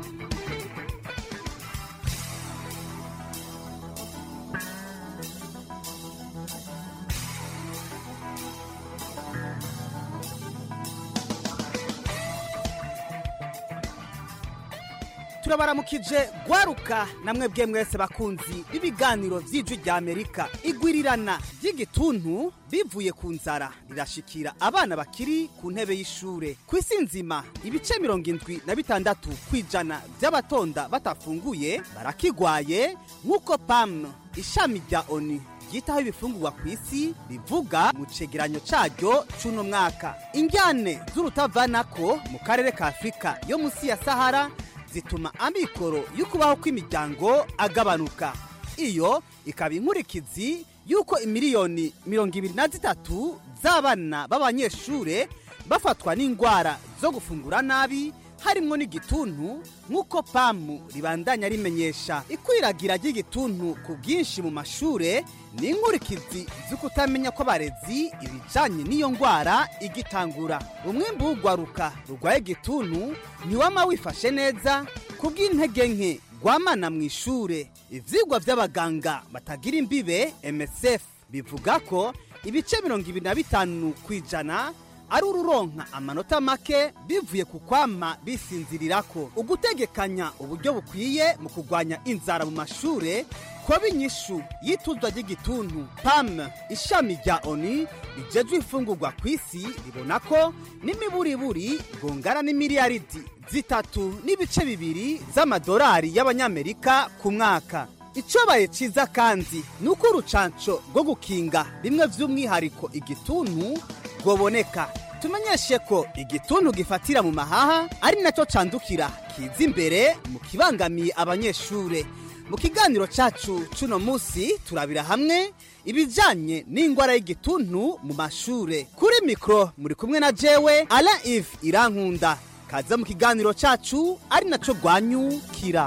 [SPEAKER 16] turabaramukije gwaruka namwe bwe mwese bakunzi b'ibiganiro by'ijwi rya amerika igwirirana ry'igituntu bivuye ku nzara rirashikira abana bakiri ku ntebe y'ishure ku isi nzima ibice mirongo indwi na bitandatu ku ijana by'abatonda batafunguye barakigwaye nk'uko pam ishami rya oni ryitaho ibifungurwa ku isi rivuga mu cegeranyo caryo c'uno mwaka injyane z'urutavanako mu karere ka afurika yo munsi ya sahara zituma amikoro y'ukubaho kw'imiryango agabanuka iyo ikaba inkurikizi y'uko imiliyoni mirongo ibiri na zitatu z'abana b'abanyeshure bafatwa n'indwara zo gufungura nabi harimwo n'igituntu nk'uko pamu ribandanya rimenyesha ikwiragira ry'igituntu ku bwinshi mu mashure ni inkurikizi zo kutamenya ko abarezi ibijanye n'iyo ndwara igitangura umwimbu w'ugwaruka rurwaye igituntu ntiwama wifashe neza ku bw'intege nke rwamana mu ishure ivyigwa vy'abaganga batagira imbibe msf bivuga ko ibice mirongo ibiri na bitanu ku ijana ari ururonka amanota make bivuye ku kwama bisinzirirako ugutegekanya uburyo bukwiye mu kurwanya inzara mu mashure kuba inyishu y'ituzwa ry'igituntu pam ishami rya oni rijejwe imfungurwa ku isi ribona ko n'imiburiburi gongana n'imiliyaridi zitatu n'ibice bibiri z'amadolari y'abanyamerika ku mwaka icobaye ciza kandi ni uko urucanco rwo gukinga bimwe vy'umwihariko igituntu rwoboneka tumenyeshe ko igituntu gifatira mu mahaha ari nacyo candukira kiza imbere mu kibangamiye abanyeshure mu kiganiro cacu cuno musi turabira hamwe ibijanye n'ingwara y'igituntu mu mashure kuri mikro muri kumwe na jewe ala ive irankunda kaza mu kiganiro cacu ari naco rwanyukira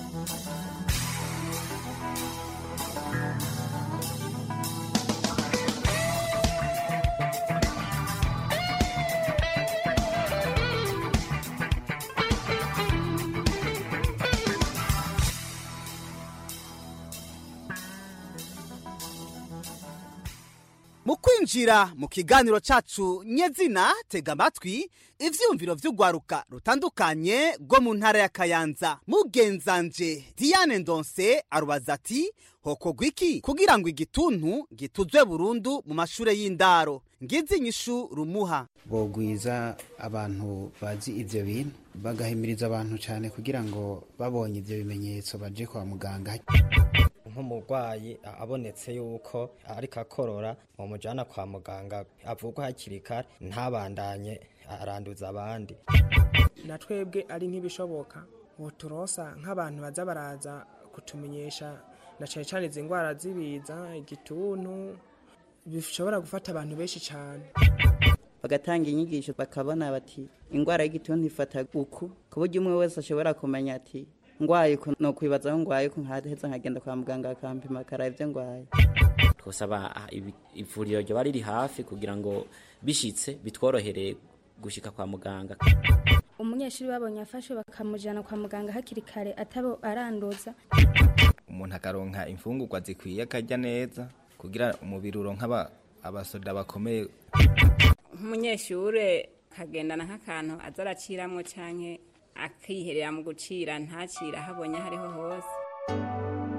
[SPEAKER 16] mu kwinjira mu kiganiro cacu nyezina tega amatwi ivyumviro vy'ugwaruka rutandukanye rwo mu ntara ya kayanza mugenzanje diane ndonse arubaza ati hokorwa iki kugira ngo igituntu gituzwe burundu mu mashure y'indaro ngizi inyishu rumuha
[SPEAKER 17] bogwiza abantu bazi ivyo bintu bagahimiriza abantu cyane kugira ngo babonye ivyo bimenyetso baje kwa muganga
[SPEAKER 18] nk'umurwayi abonetse yuko ariko akorora mumujyana kwa muganga avugwa hakiri kare ntabandanye aranduza abandi
[SPEAKER 19] na twebwe ari nk'ibishoboka turosa nk'abantu baza baraza kutumenyesha na cyane cyane izi ndwara z'ibiza igituntu bishobora gufata abantu benshi cyane
[SPEAKER 20] bagatanga inyigisho bakabona bati indwara y'igituntu ifata uku ku buryo umwe wese ashobora kumenya ati ngwaye ni ukwibazaho ngwaye ko nkaheza nkagenda kwa muganga akampima akaraba ibyo ngwaye
[SPEAKER 21] twosaba ivuriro ryoba riri hafi kugira ngo bishitse bitworohere gushika kwa muganga
[SPEAKER 22] umunyeshuri babonye afashwe bakamujyana kwa muganga hakiri kare atabo aranduza
[SPEAKER 23] umuntu akaronka imfungurwa zikwiye akarya neza kugira umubiri uronka abasoda bakomeye
[SPEAKER 24] nk'umunyeshure kagendana nk'akantu aza araciramwo canke akiherera mu gucira ntacira ahabonye aho ariho hose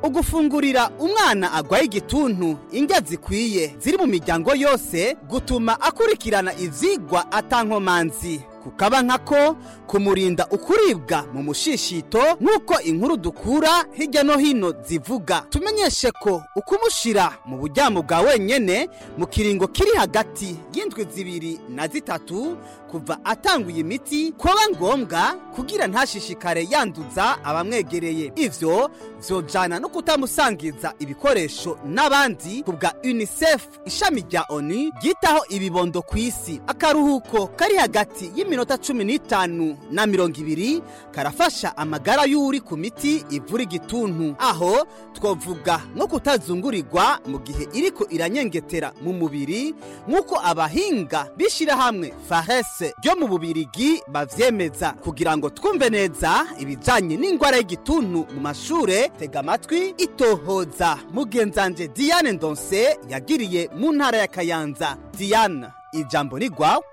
[SPEAKER 16] ugufungurira umwana agwaye igituntu indya zikwiye ziri mu miryango yose gutuma akurikirana ivyigwa atankomanzi kukaba nkako kumurinda ukuribwa mu mushishito nk'uko inkuru dukura hirya no hino zivuga tumenyeshe ko ukumushira mu buryamo bwa wenyene mu kiringo kiri hagati y'indwi zibiri na zitatu kuva atanguye imiti kuba ngombwa kugira ntashishikare yanduza abamwegereye ivyo vyojana no kutamusangiza ibikoresho n'abandi ku bwa unicef ishami rya onu ryitaho ibibondo ku isi akaruhuko kari hagati y'iminota cumi n'itanu na mirongo ibiri karafasha amagara y'uri ku miti ivura igituntu aho twavuga nko kutazungurirwa mu gihe iriko iranyengetera mu mubiri nk'uko abahinga b'ishirahamwe farese ryo mu bubirigi bavyemeza kugira ngo twumve neza ibijanye n'ingwara y'igituntu mu mashure tega amatwi itohoza mugenzanje diane ndonse yagiriye mu ntara ya kayanza diane ijambo ni rwawe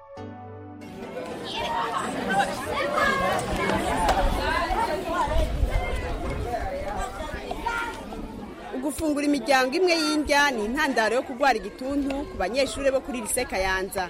[SPEAKER 5] gufungura imiryango imwe y'indya ni intandaro yo kurwara igituntu ku banyeshuri bo kuri lise kayanza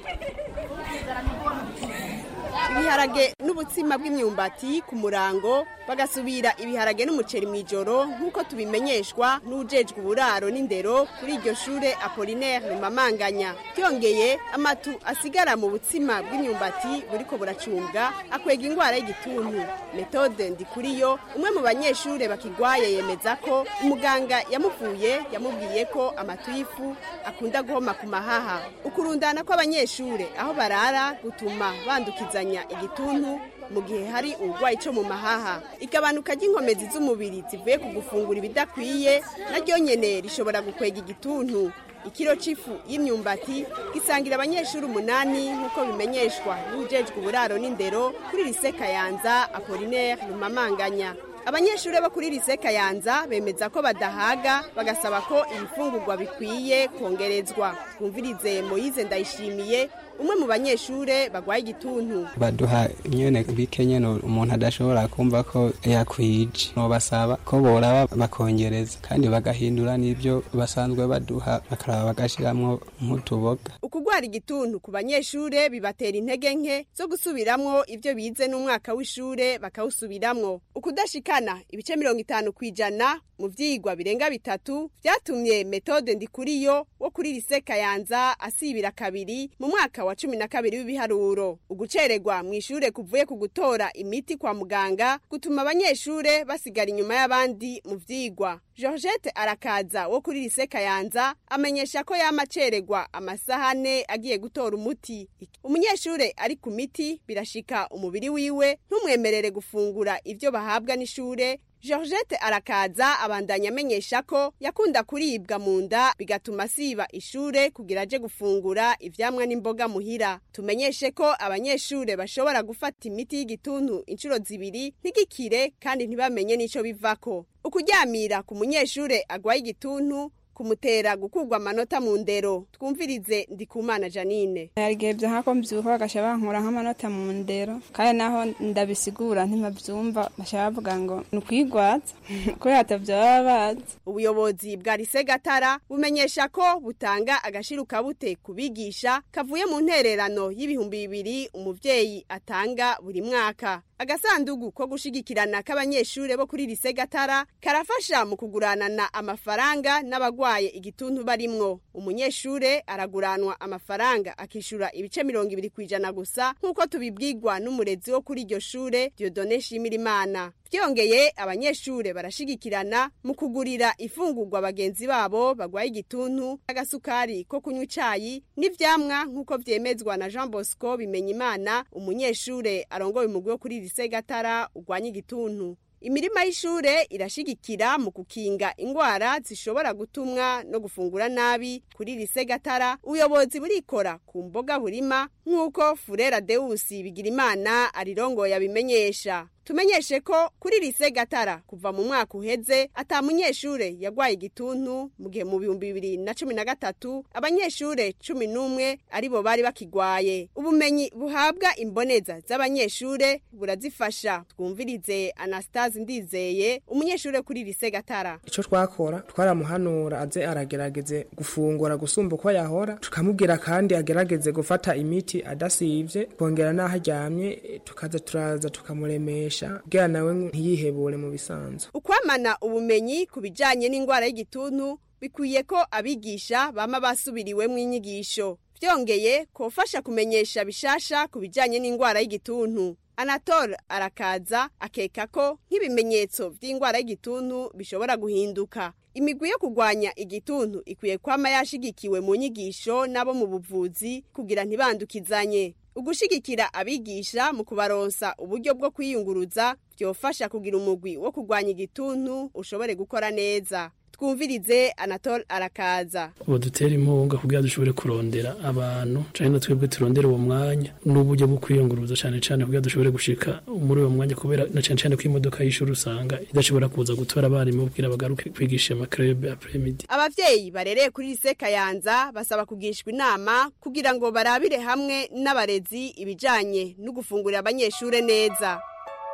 [SPEAKER 5] ibiharage n'ubutsima bw'imyumbati ku murango bagasubira ibiharage n'umuceri mu ijoro nk'uko tubimenyeshwa n'ujejwe uburaro n'indero kuri iryo shure apolinaire rumamanganya byongeye amatu asigara mu butsima bw'imyumbati buriko buracumbwa akwega indwara y'igituntu metode ndikuriyo umwe mu banyeshure bakigwaye yemeza ko umuganga yamuvuye yamubwiye ko amatu y'ifu akunda guhoma ku mahaha ukurundana kw'abanyeshure aho barara gutuma bandukizanya igituntu mu gihe hari uburwayi cyo mu mahaha igabanuka ry'inkomezi z'umubiri zivuye ku gufungura ibidakwiye naryo nyene rishobora gukwega igituntu ikiro c'ifu y'imyumbati gisangira abanyeshuri umunani nk'uko bimenyeshwa n'ujejwe uburaro n'indero kuri lise kayanza apolinaire rumamanganya abanyeshuri bo kuri lise kayanza bemeza ko badahaga bagasaba ko ibifungurwa bikwiye kongerezwa twumvirize moyize ndayishimiye umwe mu banyeshure bagwaye igituntu
[SPEAKER 6] baduha nyene bike nyene umuntu adashobora kumva ko yakwije nobasaba ko boraba bakongereza kandi bagahindura n'ibyo basanzwe baduha bakaraba bagashiramwo nk'utuboga
[SPEAKER 5] ukugwara igituntu ku banyeshure bibatera intege nke zo gusubiramwo ivyo bize n'umwaka w'ishure bakawusubiramwo ukudashikana ibice mirongo itanu kw'ijana mu vyigwa birenga bitatu vyatumye metode ndikuriyo wo kuri lise kayanza asibira kabiri mu mwaka wa cumi na kabiri w'ibiharuro ugucererwa mu ishure kuvuye ku gutora imiti kwa muganga gutuma abanyeshure basigara inyuma y'abandi mu vyigwa georgette arakaza wo kuri lise kayanza amenyesha ko yama acererwa amasahane agiye gutora umuti umunyeshure ari ku miti birashika umubiri wiwe ntumwemerere gufungura ivyo bahabwa n'ishure georgette arakaza abandanya amenyesha ko yakunda kuribwa mu nda bigatuma asiba ishure kugira aje gufungura ivyamwa n'imboga muhira tumenyeshe ko abanyeshure bashobora gufata imiti y'igituntu inshuro zibiri ntigikire kandi ntibamenye n'ico bivako ukuryamira ku munyeshure agwaye igituntu kumutera gukurwa amanota mu ndero twumvirize ndikumana janine
[SPEAKER 8] yarigeye nkako mbyuka bagasha bankura nk'amanota mu ndero kandi naho ndabisigura ntibabyumva bashaka bavuga ngo ni ukwigwaza kubera atabyo baba bazi
[SPEAKER 5] ubuyobozi bwa lise gatara bumenyesha ko butanga agashiruka bute ku bigisha kavuye mu ntererano y'ibihumbi bibiri umuvyeyi atanga buri mwaka agasandugu ko gushigikirana k'abanyeshure bo kuri lise gatara karafasha mu kuguranana amafaranga n'abagwaye igituntu barimwo umunyeshure araguranwa amafaranga akishura ibice mirongo ibiri kw'ijana gusa nk'uko tubibwirwa n'umurezi wo kuri iryo shure diodone shimirimana byongeye abanyeshure barashigikirana mu kugurira ifungurwa bagenzi babo bagwaye igituntu agasukari ko kunywa icayi n'ivyamwa nk'uko vyemezwa na jean bosco bimenyimana umunyeshure arongoye umugwi wo kuri lise gatara urwanya igituntu imirima y'ishure irashigikira mu kukinga ingwara zishobora gutumwa no gufungura nabi kuri lise gatara ubuyobozi burikora ku mboga burima nk'uko furera deusi bigira imana arirongoye abimenyesha tumenyeshe ko kuri lise gatara kuva mu mwaka uheze ata munyeshure yagwaye igituntu mu gihe mu bihumbi bibiri na cumi na gatatu abanyeshure cumi n'umwe aribo bari bakigwaye ubumenyi buhabwa imboneza z'abanyeshure burazifasha twumvirize anastase ndizeye umunyeshure kuri lise gatara
[SPEAKER 19] icyo twakora twaramuhanura aze aragerageze gufungura gusumba uko yahora tukamubwira kandi agerageze gufata imiti adasivye kongera n'aho aryamye tukaza turaza tukamuremesha kugira nawe ntiyihebure mu bisanzwe
[SPEAKER 5] ukwamana ubumenyi ku bijanye n'indwara y'igituntu bikwiye ko abigisha bama basubiriwemwo inyigisho vyongeye kofasha kumenyesha bishasha ku bijanye n'indwara y'igituntu anatole arakaza akeka ko nk'ibimenyetso vy'indwara y'igituntu bishobora guhinduka imigwi yo kurwanya igituntu ikwiye kwama yashigikiwe mu nyigisho n'abo mu buvuzi kugira ntibandukizanye ugushigikira abigisha mu kubaronsa uburyo bwo kwiyunguruza byofasha kugira umugwi wo kurwanya igituntu ushobore gukora neza twumvirize anatole arakaza
[SPEAKER 4] ubu dutera inkunga kugira dushobore kurondera abantu cyane na twebwe turondera uwo mwanya n'uburyo bwo kwiyunguruza cyane cyane kugira dushobore gushika muri uwo mwanya kubera na cyane cyane ko imodoka y'ishuri usanga idashobora kuza gutora abarimu kugira bagaruke kwigisha amakrebe apremidi
[SPEAKER 5] abavyeyi barereye kuri lise kayanza basaba kugishwa inama kugira ngo barabire hamwe n'abarezi ibijanye no gufungurira abanyeshure neza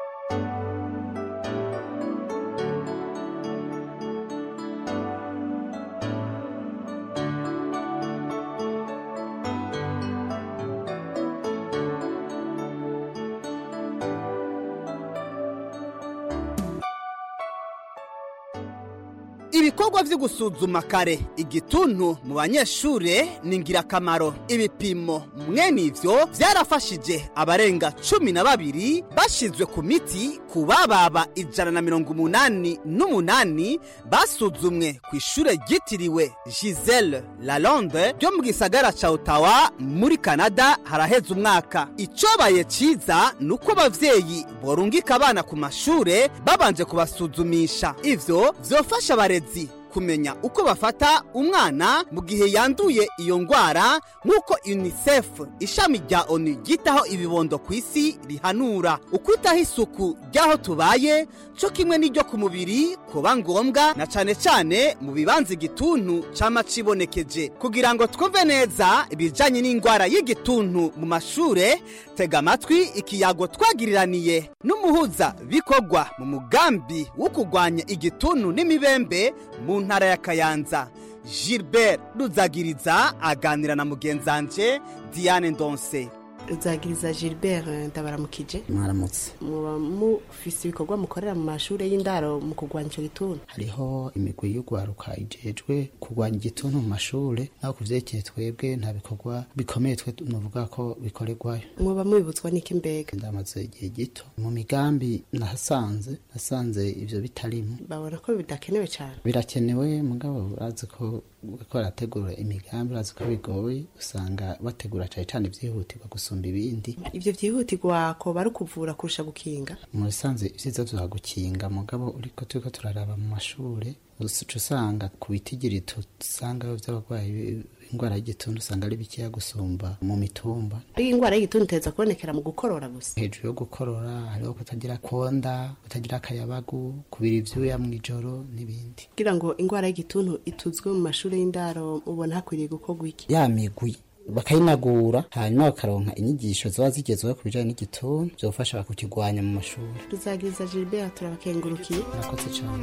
[SPEAKER 16] ibikorwa vyo gusuzuma kare igituntu mu banyeshure ni ingirakamaro ibipimo mwene ivyo vyarafashije abarenga cumi na babiri bashizwe ku miti ku bababa ijana na mirongo umunani n'umunani basuzumwe ku ishure ryitiriwe gisele lalonde ryo mu gisagara ca otawa muri kanada haraheze umwaka icobaye ciza ni uko abavyeyi borungika abana ku mashure babanje kubasuzumisha ivyo vyofasha abarezi kumenya uko bafata umwana mu gihe yanduye iyo ngwara nk'uko unicef ishami rya onu ryitaho ibibondo ku isi rihanura ukwitaho isuku ry'aho tubaye cyo kimwe n'iryo ku mubiri kuba ngombwa na cane cane mu bibanza igituntu cama cibonekeje kugira ngo twumve neza ibijanye n'ingwara y'igituntu mu mashure tega amatwi ikiyago twagiriraniye n'umuhuza bikorwa mu mugambi wo kurwanya igituntu n'imibembe mu ntara ya kayanza gilbert ruzagiriza aganira na mugenzanje diane ndonse
[SPEAKER 7] ruzagiriza gilbert ndabaramukije
[SPEAKER 9] mwaramutse
[SPEAKER 7] muba mufise ibikorwa mukorera mu mashuri y'indaro mu kurwanya icyo gituntu
[SPEAKER 9] hariho imigwi y'urwaruka ijejwe kurwanya igituntu mu mashure naho ku vyerekeye twebwe nta bikorwa bikomeye twe nuvuga ko bikorerwayo
[SPEAKER 7] muba mubibutswa n'iki mbega
[SPEAKER 9] ndamaze igihe gito mu migambi nahasanze nasanze ivyo bitarimo
[SPEAKER 7] babona ko bidakenewe cyane
[SPEAKER 9] birakenewe mugabo urazi ko ko barategura imigambi urazi ko bigoye usanga bategura cane cane vyihutirwa gusumba ibindi
[SPEAKER 7] ivyo vyihutirwa ko bari kuvura kurusha gukinga
[SPEAKER 9] mu bisanzwe ivyiza vya gukinga mugabo uriko turiko turaraba mu mashure uca usanga ku bitigiri tusangayo vy'abarwayi ingwara y'igituntu usanga ari bikeya gusumba mu mitumba
[SPEAKER 7] ariko ingwara y'igituntu iteza kubonekera mu gukorora gusa
[SPEAKER 9] hejuru yo gukorora hariho kutagira konda kutagira akayabagu kubira ivyuya mw'ijoro n'ibindi
[SPEAKER 7] kugira ngo ingwara y'igituntu ituzwe mu mashuri y'indaro ubona hakwiriye gukorwa iki
[SPEAKER 9] ya migwi bakayinagura hanyuma bakaronka inyigisho ziba zigezweho ku bijanye n'igituntu vyofasha kukigwanya mu mashuri
[SPEAKER 7] ruzagiriza gilbert turabakengurukiye
[SPEAKER 9] murakoze cane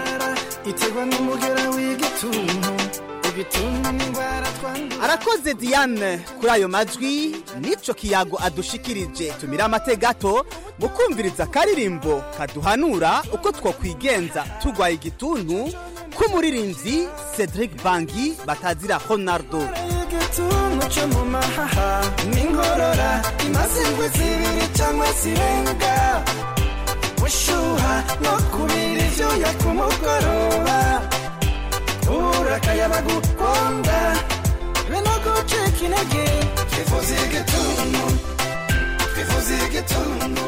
[SPEAKER 10] iterwa n'umugera w'igituntu igituntu n'indwara twandura
[SPEAKER 16] arakoze diane kuri ayo majwi n'ico kiyago adushikirije tumira amate gato mu kumviriza akaririmbo kaduhanura uko twokwigenza turwaye igituntu k'umuririmbyi cedric bangi batazira honardo
[SPEAKER 10] igituntu cyo mu mahaha n'inkorora imaze indwi zibiri cyangwa zirenga gushyuha no kubira ibyuya ku mugoroba ubura akayabagu konda be no gucika intege twifuza igituntu twifuza igituntu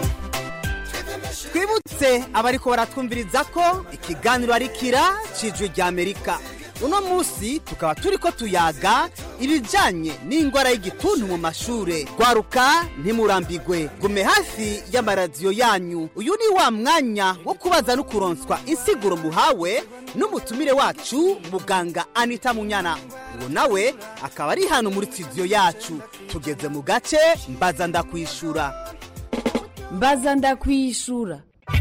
[SPEAKER 16] twibutse abariko baratwumviriza ko ikiganiro ari kira cijwi rya amerika uno munsi tukaba turiko tuyaga ibijanye n'ingwara y'igituntu mu mashure gwaruka ntimurambigwe gume hafi y'amaradiyo yanyu uyu ni wa mwanya wo kubaza no kuronswa insiguro muhawe n'umutumire wacu muganga anita munyana uwo nawe akaba ari hano muri studio yacu tugeze mu gace mbaza ndakwishura
[SPEAKER 2] mbaza ndakwishura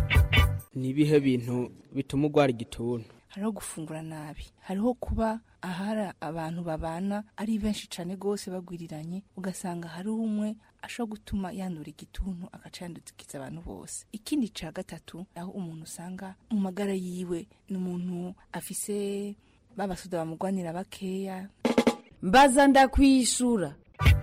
[SPEAKER 19] ni ibihe bintu bituma urwara igituntu
[SPEAKER 3] hariho gufungura nabi hariho kuba ahari abantu babana ari benshi cyane rwose bagwiriranye ugasanga hari umwe ashobora gutuma yandura igituntu agacandukiza abantu bose ikindi cya gatatu aho umuntu usanga mu magara yiwe ni umuntu afise babasoda bamugwanira bakeya
[SPEAKER 2] mbaza ndakwishura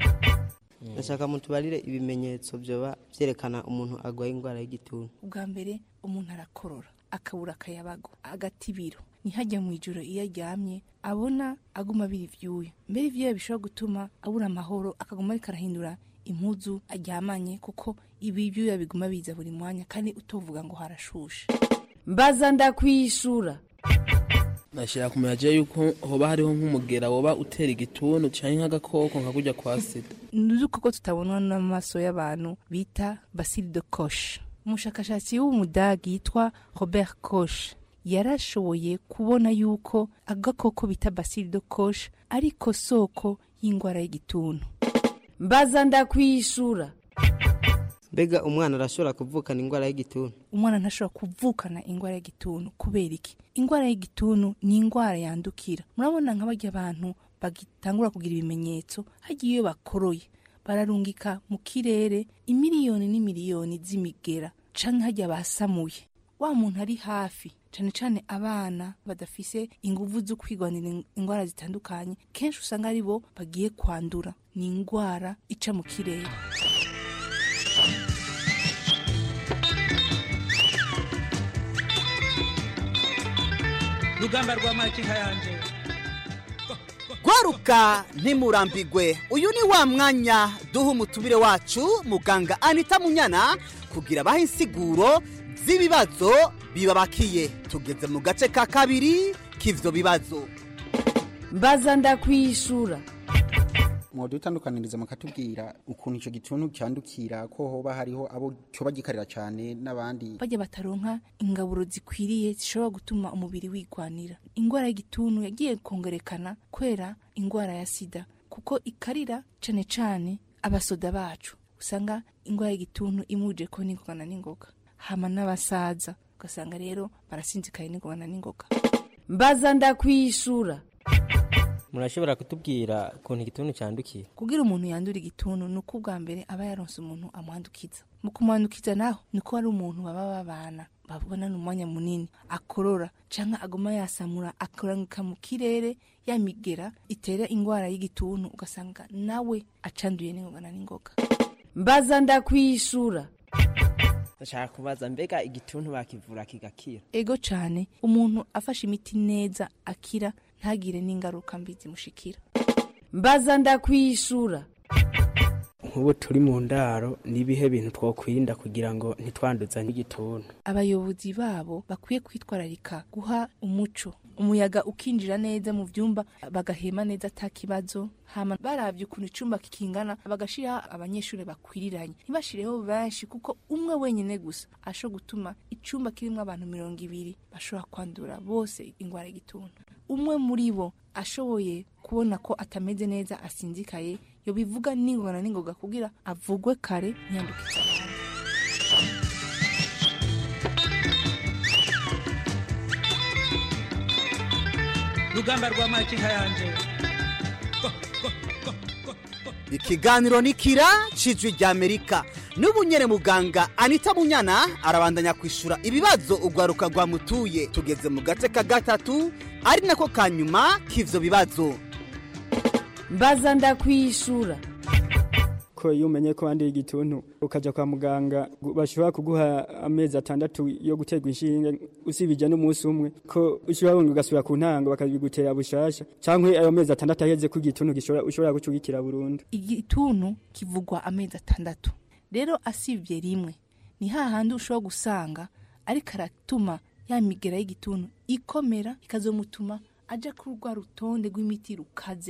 [SPEAKER 11] ndashaka mutubarire ibimenyetso byoba byerekana umuntu arwaye indwara y'igituntu
[SPEAKER 3] ubwa mbere umuntu arakorora akabura akayabago agata ibiro ntihajya mu ijoro iyo aryamye abona aguma abira ibyuya mbere ibyuya bishobora gutuma abura amahoro akaguma ariko arahindura impuzu aryamanye kuko ibi byuya biguma biza buri mwanya kandi utovuga ngo harashushe
[SPEAKER 2] mbaza ndakwishura
[SPEAKER 12] nashyira ku muyaga yuko hoba hariho nk'umugera woba utera igituntu cyangwa nk'agakoko nka kujya kwa sida
[SPEAKER 3] ni udukoko tutabonwa n'amaso y'abantu bita basile de koshe umushakashatsi w'umudage yitwa robert koshe yarashoboye kubona yuko agakoko bita basile de koshe ariko soko y'indwara y'igituntu
[SPEAKER 2] mbaza ndakwishura
[SPEAKER 11] mbega umwana arashobora kuvukana indwara y'igituntu
[SPEAKER 3] umwana ntashobora kuvukana indwara y'igituntu kubera iki indwara y'igituntu ni indwara yandukira murabona nk'abajya abantu bagitangura kugira ibimenyetso hagiye iyo bakoroye bararungika mu kirere imiliyoni n'imiliyoni z'imigera canke hajya basamuye wa muntu ari hafi cyane cyane abana badafise inguvu zo kwigwanira indwara zitandukanye kenshi usanga ari bo bagiye kwandura ni indwara ica mu kirere
[SPEAKER 25] rugamba rwa makinka yanje
[SPEAKER 16] gwaruka ntimurambigwe uyu ni wa mwanya duha umutumire wacu muganga anita munyana kugira abahe insiguro z'ibibazo bibabakiye tugeze mu gace ka kabiri k'ivyo bibazo
[SPEAKER 2] mbaza ndakwishura
[SPEAKER 17] mwodutandukaniriza mukatubwira ukuntu icyo gituntu cyandukira ko hoba hariho abo cyoba gikarira cyane n'abandi
[SPEAKER 3] bajya bataronka ingaburo zikwiriye zishobora gutuma umubiri wigwanira indwara y'igituntu yagiye kongerekana kwera indwara ya sida kuko ikarira cyane cyane abasoda bacu usanga indwara y'igituntu imuje ko n'ingogana n'ingoga hama n'abasaza ugasanga rero barasinzikaye n'ingogana n'ingoga
[SPEAKER 2] mbaza ndakwishura
[SPEAKER 11] murashobora kutubwira ukuntu igituntu cyandukiye
[SPEAKER 3] kugira umuntu yandura igituntu ni uko ubwa mbere aba yaronse umuntu amwandukiza mu kumwandukiza naho ni ko hari umuntu baba babana babonana umwanya munini akorora cyangwa aguma yasamura akoranyuka mu kirere yamigera itera indwara y'igituntu ugasanga nawe acanduye n'ingogana n'ingoga
[SPEAKER 2] mbaza ndakwishura
[SPEAKER 11] ndashaka kubaza mbega igituntu bakivura kigakira
[SPEAKER 3] ego cyane umuntu afashe imiti neza akira ntagire n'ingaruka mbi zimushikira
[SPEAKER 2] mbaza ndakwishura
[SPEAKER 19] nk'ubu turi mu ndaro n'ibihe bintu twakwirinda kugira ngo ntitwanduzanye igituntu
[SPEAKER 3] abayobozi babo bakwiye kwitwararika guha umuco umuyaga ukinjira neza mu byumba bagahema neza ata kibazo hama barabye ukuntu icyumba kikingana bagashiraho abanyeshuri bakwiriranye ntibashireho benshi kuko umwe wenyine gusa ashobora gutuma icyumba kirimo abantu mirongo ibiri bashobora kwandura bose indwara y'igituntu umwe muri bo ashoboye kubona ko atameze neza asinzikaye yo bivuga n'ingona n'ingoga kugira avugwe kare ntiyandukize abandi
[SPEAKER 25] rugamba rwa makinka yanje
[SPEAKER 16] ikiganiro ni kira cijwi rya amerika n'ubu nyene muganga anita munyana arabandanya kwishura ibibazo urwaruka rwamutuye tugeze mu gace ka gatatu ari nako ka nyuma k'ivyo bibazo
[SPEAKER 2] mbaza ndakwishura
[SPEAKER 26] ko iyo umenye ko wanduye igituntu ukajya kwa muganga bashobora kuguha amezi atandatu yo guterwa inshinge usibije n'umunsi umwe ko ushobora wongera ugasubira ku ntango bakabigutera bushasha cyangwa ayo mezi atandatu aheze ko igituntu ushobora gucugikira burundu
[SPEAKER 3] igituntu kivugwa amezi atandatu rero asibye rimwe ni hahandi ushobora gusanga ariko aratuma ya migera y'igituntu ikomera ikazomutuma ajya kuri rwa rutonde rw'imiti rukaze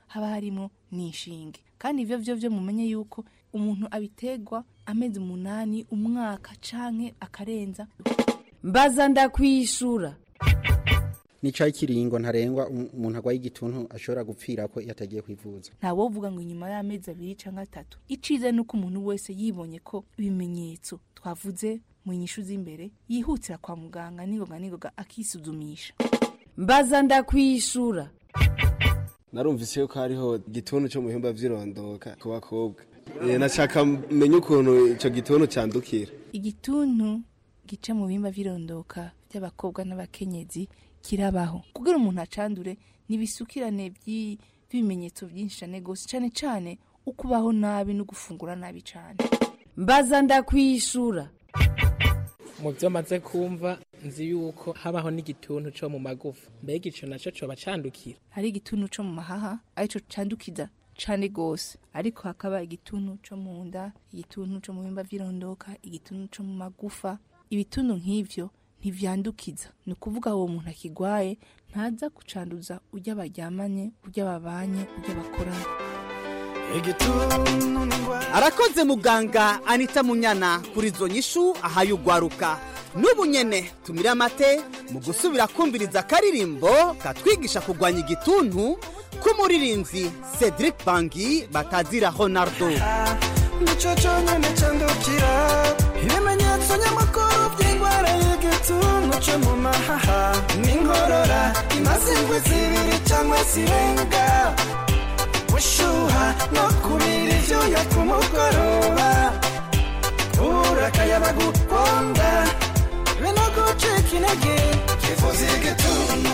[SPEAKER 3] haba harimo n'inshinge kandi ivyo vyo vyo mumenye yuko umuntu abitegwa amezi umunani umwaka canke akarenza
[SPEAKER 2] mbaza ndakwishura
[SPEAKER 1] nica ikiringo ntarengwa um- umuntu agwaye igituntu ashobora gupfira ko iyo atagiye kwivuza
[SPEAKER 3] ntawovuga ngo inyuma y'amezi abiri canke atatu iciza ni uko umuntu wese yibonye ko ibimenyetso twavuze mu nyishu z'imbere yihutira kwa muganga ningoga ningoga akisuzumisha
[SPEAKER 2] mbaza ndakwishura
[SPEAKER 13] narumvise yuko hariho igituntu cyo mu bihimba vy'irondoka ku bakobwa Eh, nashaka menye ukuntu ico gituntu candukira
[SPEAKER 3] igituntu gica mu bihimba vy'irondoka by'abakobwa n'abakenyezi kirabaho kugira umuntu acandure nibisukirane by'i- by'ibimenyetso byinshi cane gose cane cane ukubaho nabi no gufungura nabi cane
[SPEAKER 2] mbaza ndakwishura
[SPEAKER 19] mu byo maze kumva nzi yuko habaho n'igituntu cyo mu magufa mbega ico naco coba candukira
[SPEAKER 3] hari igituntu co mu mahaha arico candukiza cane gose ariko hakaba igituntu co mu nda igituntu co mu bihimba vy'irondoka igituntu co mu magufa ibituntu nk'ivyo ntivyandukiza ni ukuvuga uwo muntu akigwaye ntaza kucanduza urya baryamanye urya babanye urya bakorana
[SPEAKER 16] arakoze muganga anita munyana kuri izo nyishu ahaye ugwaruka n'ubu nyene tumire amate mu gusubira kumviriza akaririmbo katwigisha kurwanya igituntu k'umuririnzi cedric bangi batazira honardo
[SPEAKER 10] nicyo cyonyine cyandukira ibimenyetso nyamukuru by'indwara y'igituntu cyo mu mahaha n'inkorora imaze indwi zibiri cyangwa zirenga gushyuha no kubira ibyuya ku mugoroba kubura akayabagu konda be no gucika intege twifuza igituntu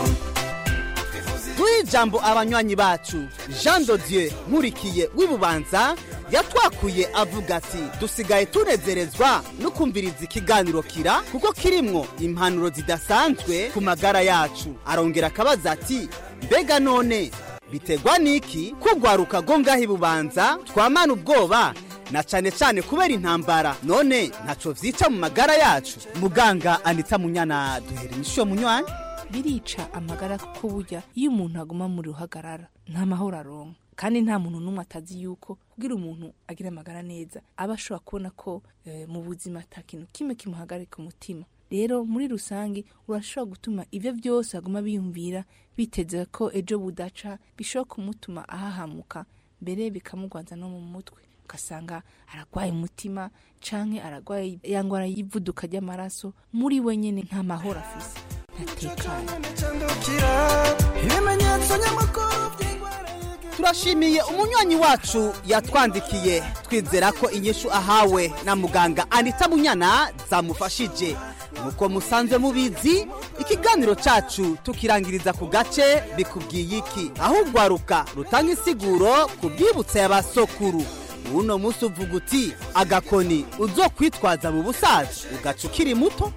[SPEAKER 16] duhe ijambo abanywanyi bacu jean dodieu nkurikiye w'ibubanza yatwakuye avuga ati dusigaye tunezerezwa no kumviriza ikiganiro kira kuko kirimwo impanuro zidasanzwe ku magara yacu arongera akabaza ati mbega none bitegwa n'iki kugwaruka go ngaho ibubanza twamana ubwoba na cane cane kubera intambara none ntaco vyica mu magara yacu muganga anita munyana duhera inyishu yo munywanyi
[SPEAKER 3] birica amagara kuko burya iyo umuntu aguma mu ruhagarara nta mahoro aronka kandi nta muntu n'umwe atazi yuko kugira umuntu agira amagara neza aba ashobora kubona ko eh, mu buzima ata kintu kimwe kimuhagarika umutima rero muri rusange urashobora gutuma ibyo byose aguma biyumvira biteze ko ejo budaca bishobora kumutuma ahahamuka mbere bikamugwanza no mu mutwe ugasanga aragwaye umutima canke aragwaye ya ngwara y'ivuduka ry'amaraso muri we nyene nta mahoro afise ntatekanye
[SPEAKER 10] cyandukira ibimenyetso nyamukuru by'indwara
[SPEAKER 16] turashimiye umunywanyi wacu yatwandikiye twizera ko inyishu ahawe na muganga anita munyana zamufashije nk'uko musanzwe mubizi ikiganiro cacu tukirangiriza ku gace bikubwiye iki aho ugwaruka rutanga insiguro ku bwibutsa y'abasokuru uno munsi uvuga uti agakoni uzokwitwaza mu busaza ugaca ukiri muto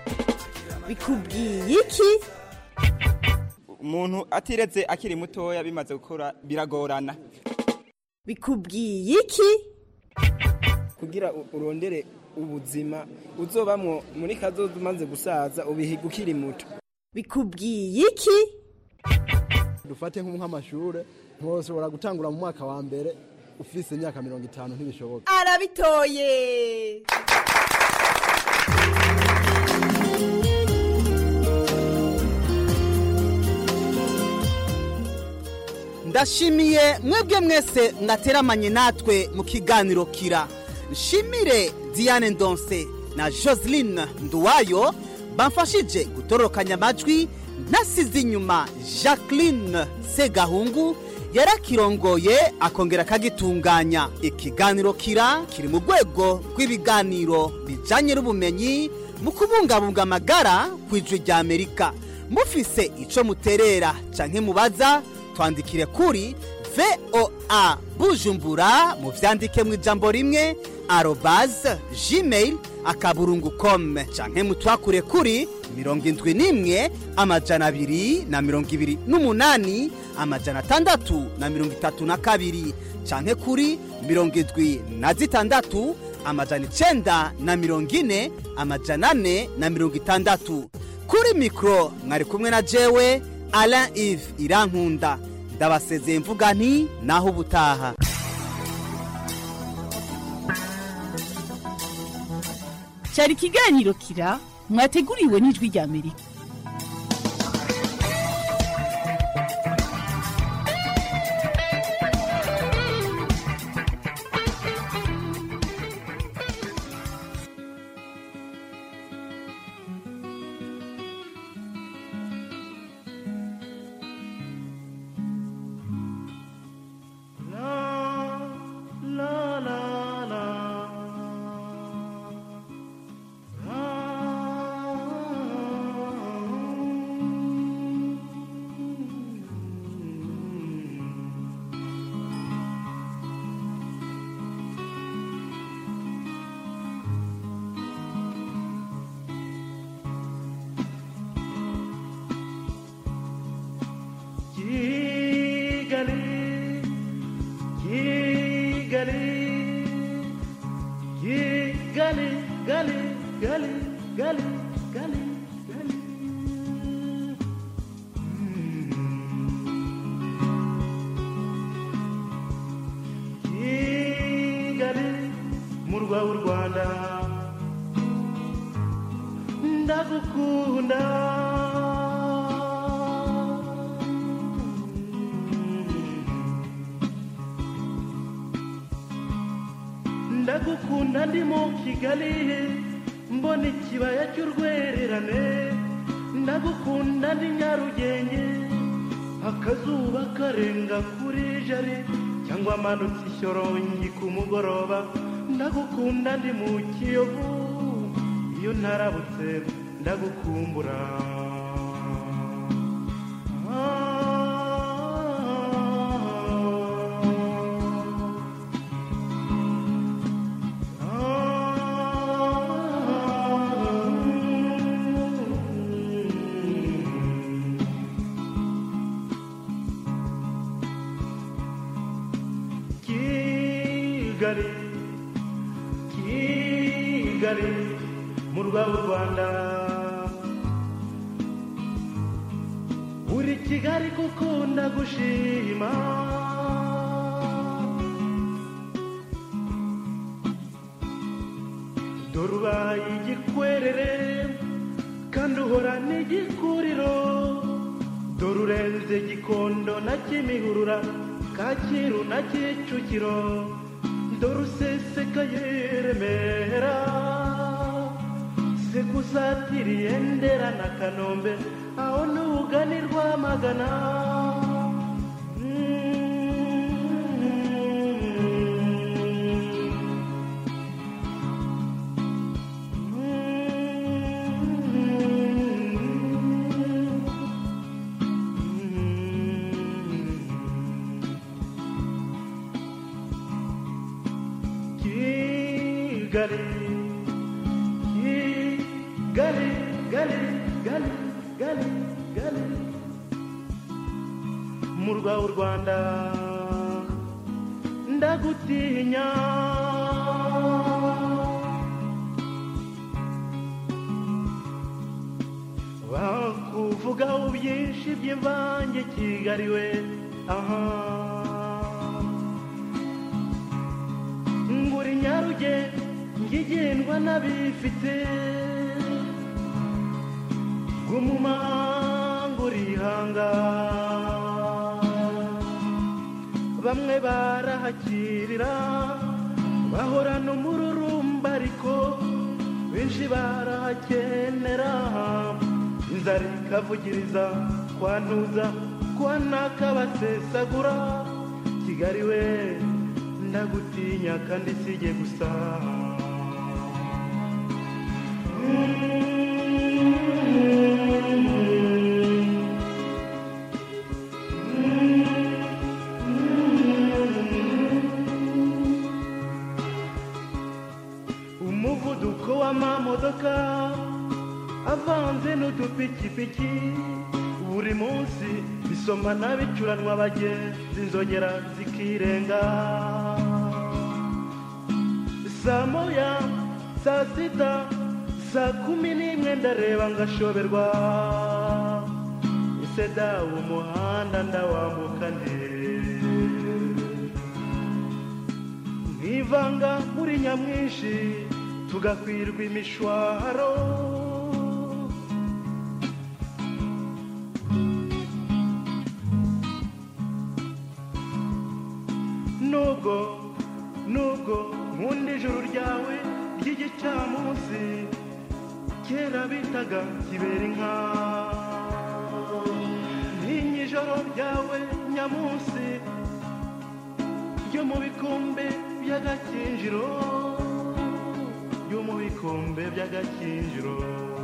[SPEAKER 5] bikubwiye iki
[SPEAKER 14] umuntu atiretse akiri mutoya bimaze gukora biragorana
[SPEAKER 5] bikubwiye iki
[SPEAKER 19] kugira u- urondere ubuzima uzobamwo muri kazoza umaze gusaza ubihiga ukiri muto
[SPEAKER 5] bikubwiye iki
[SPEAKER 15] dufate nk'amashure ntushobora gutangura mu mwaka wa mbere ufise imyaka mirongo itanu ntibishoboka
[SPEAKER 5] arabitoye
[SPEAKER 16] ndashimiye mwebwe mwese mwateramanye natwe mu kiganiro kira nshimire diane ndonse na joseline nduwayo bamfashije gutororokanya amajwi ntasize inyuma jacqueline segahungu yarakirongoye akongera akagitunganya ikiganiro kira kiri mu rwego rw'ibiganiro bijyanye n'ubumenyi mu kubungabunga amagara ku ijwi rya amerika mufise icyo muterera cyangwa mubaza twandikire kuri voa bujumbura mu byandike mu ijambo rimwe arobaze gmail akaburungu kome canke mutwakure kuri mirongo indwi n'imwe amajana abiri na mirongo ibiri n'umunani amajana atandatu na mirongo itatu na kabiri canke kuri mirongo indwi na zitandatu amajana icenda na mirongo ine amajana ane na mirongo itandatu kuri mikoro mwari kumwe na jewe alain ive irankunda ndabasezeye mvuga nti naho ubutaha
[SPEAKER 18] cyari ikiganiro kira mwateguriwe n'ijwi rya amerika
[SPEAKER 20] Kigali, Kigali, Kigali, Gali, Gali, Gali, Gali, Gali. Kigali, murwa w'u Rwanda, ndagukunda. ndagukunda ndi mu kigali mbona ikibaya cy'urwererane ndagukunda ndi nyarugenge akazuba karenga kuri jari cyangwa amanutse ishyorongi ku mugoroba ndagukunda ndi mu kiyovu iyo ntarabutse ndagukumbura kigali kigali mu rwa w'u rwanda uri kigali kuko ndagushima dore ubaye igikwerere kandi uhora n'igikuriro dore urenze gikondo na kimihurura kacyiru na kicukiro dore usesekaye remera se kusatiriye ndera na kanombe aho n'ubugani rwamagana kigali kigali gali gali gali gali mu rwa w'u rwanda ndagutinya bakuvugaho byinshi by'imvange kigali we aha nguri nyaruge ngigendwa n'abifite gumumanga urihanga bamwe barahakirira bahorana umururumba ariko benshi barahakenera inzara ikavugiriza kwantuza kwanaka basesagura kigali we ndagutinya kandi sijye gusa umuvuduko w'amamodoka avanze n'udupikipiki buri munsi bisomana bicuranwa abagenzi inzogera zikirenga saa moya saa sita saa kumi n'imwe ndareba ngashoberwa ese dawe umuhanda ndawambuka nte nkivanga muri nyamwinshi tugakwirwa imishwaro nubwo nubwo nkunda ijuru ryawe ry'igicamunsi kera bitaga kibera inka ntinya ijoro ryawe nyamunsi ryo mu bikombe by'agakinjiro ryo mu bikombe by'agakinjiro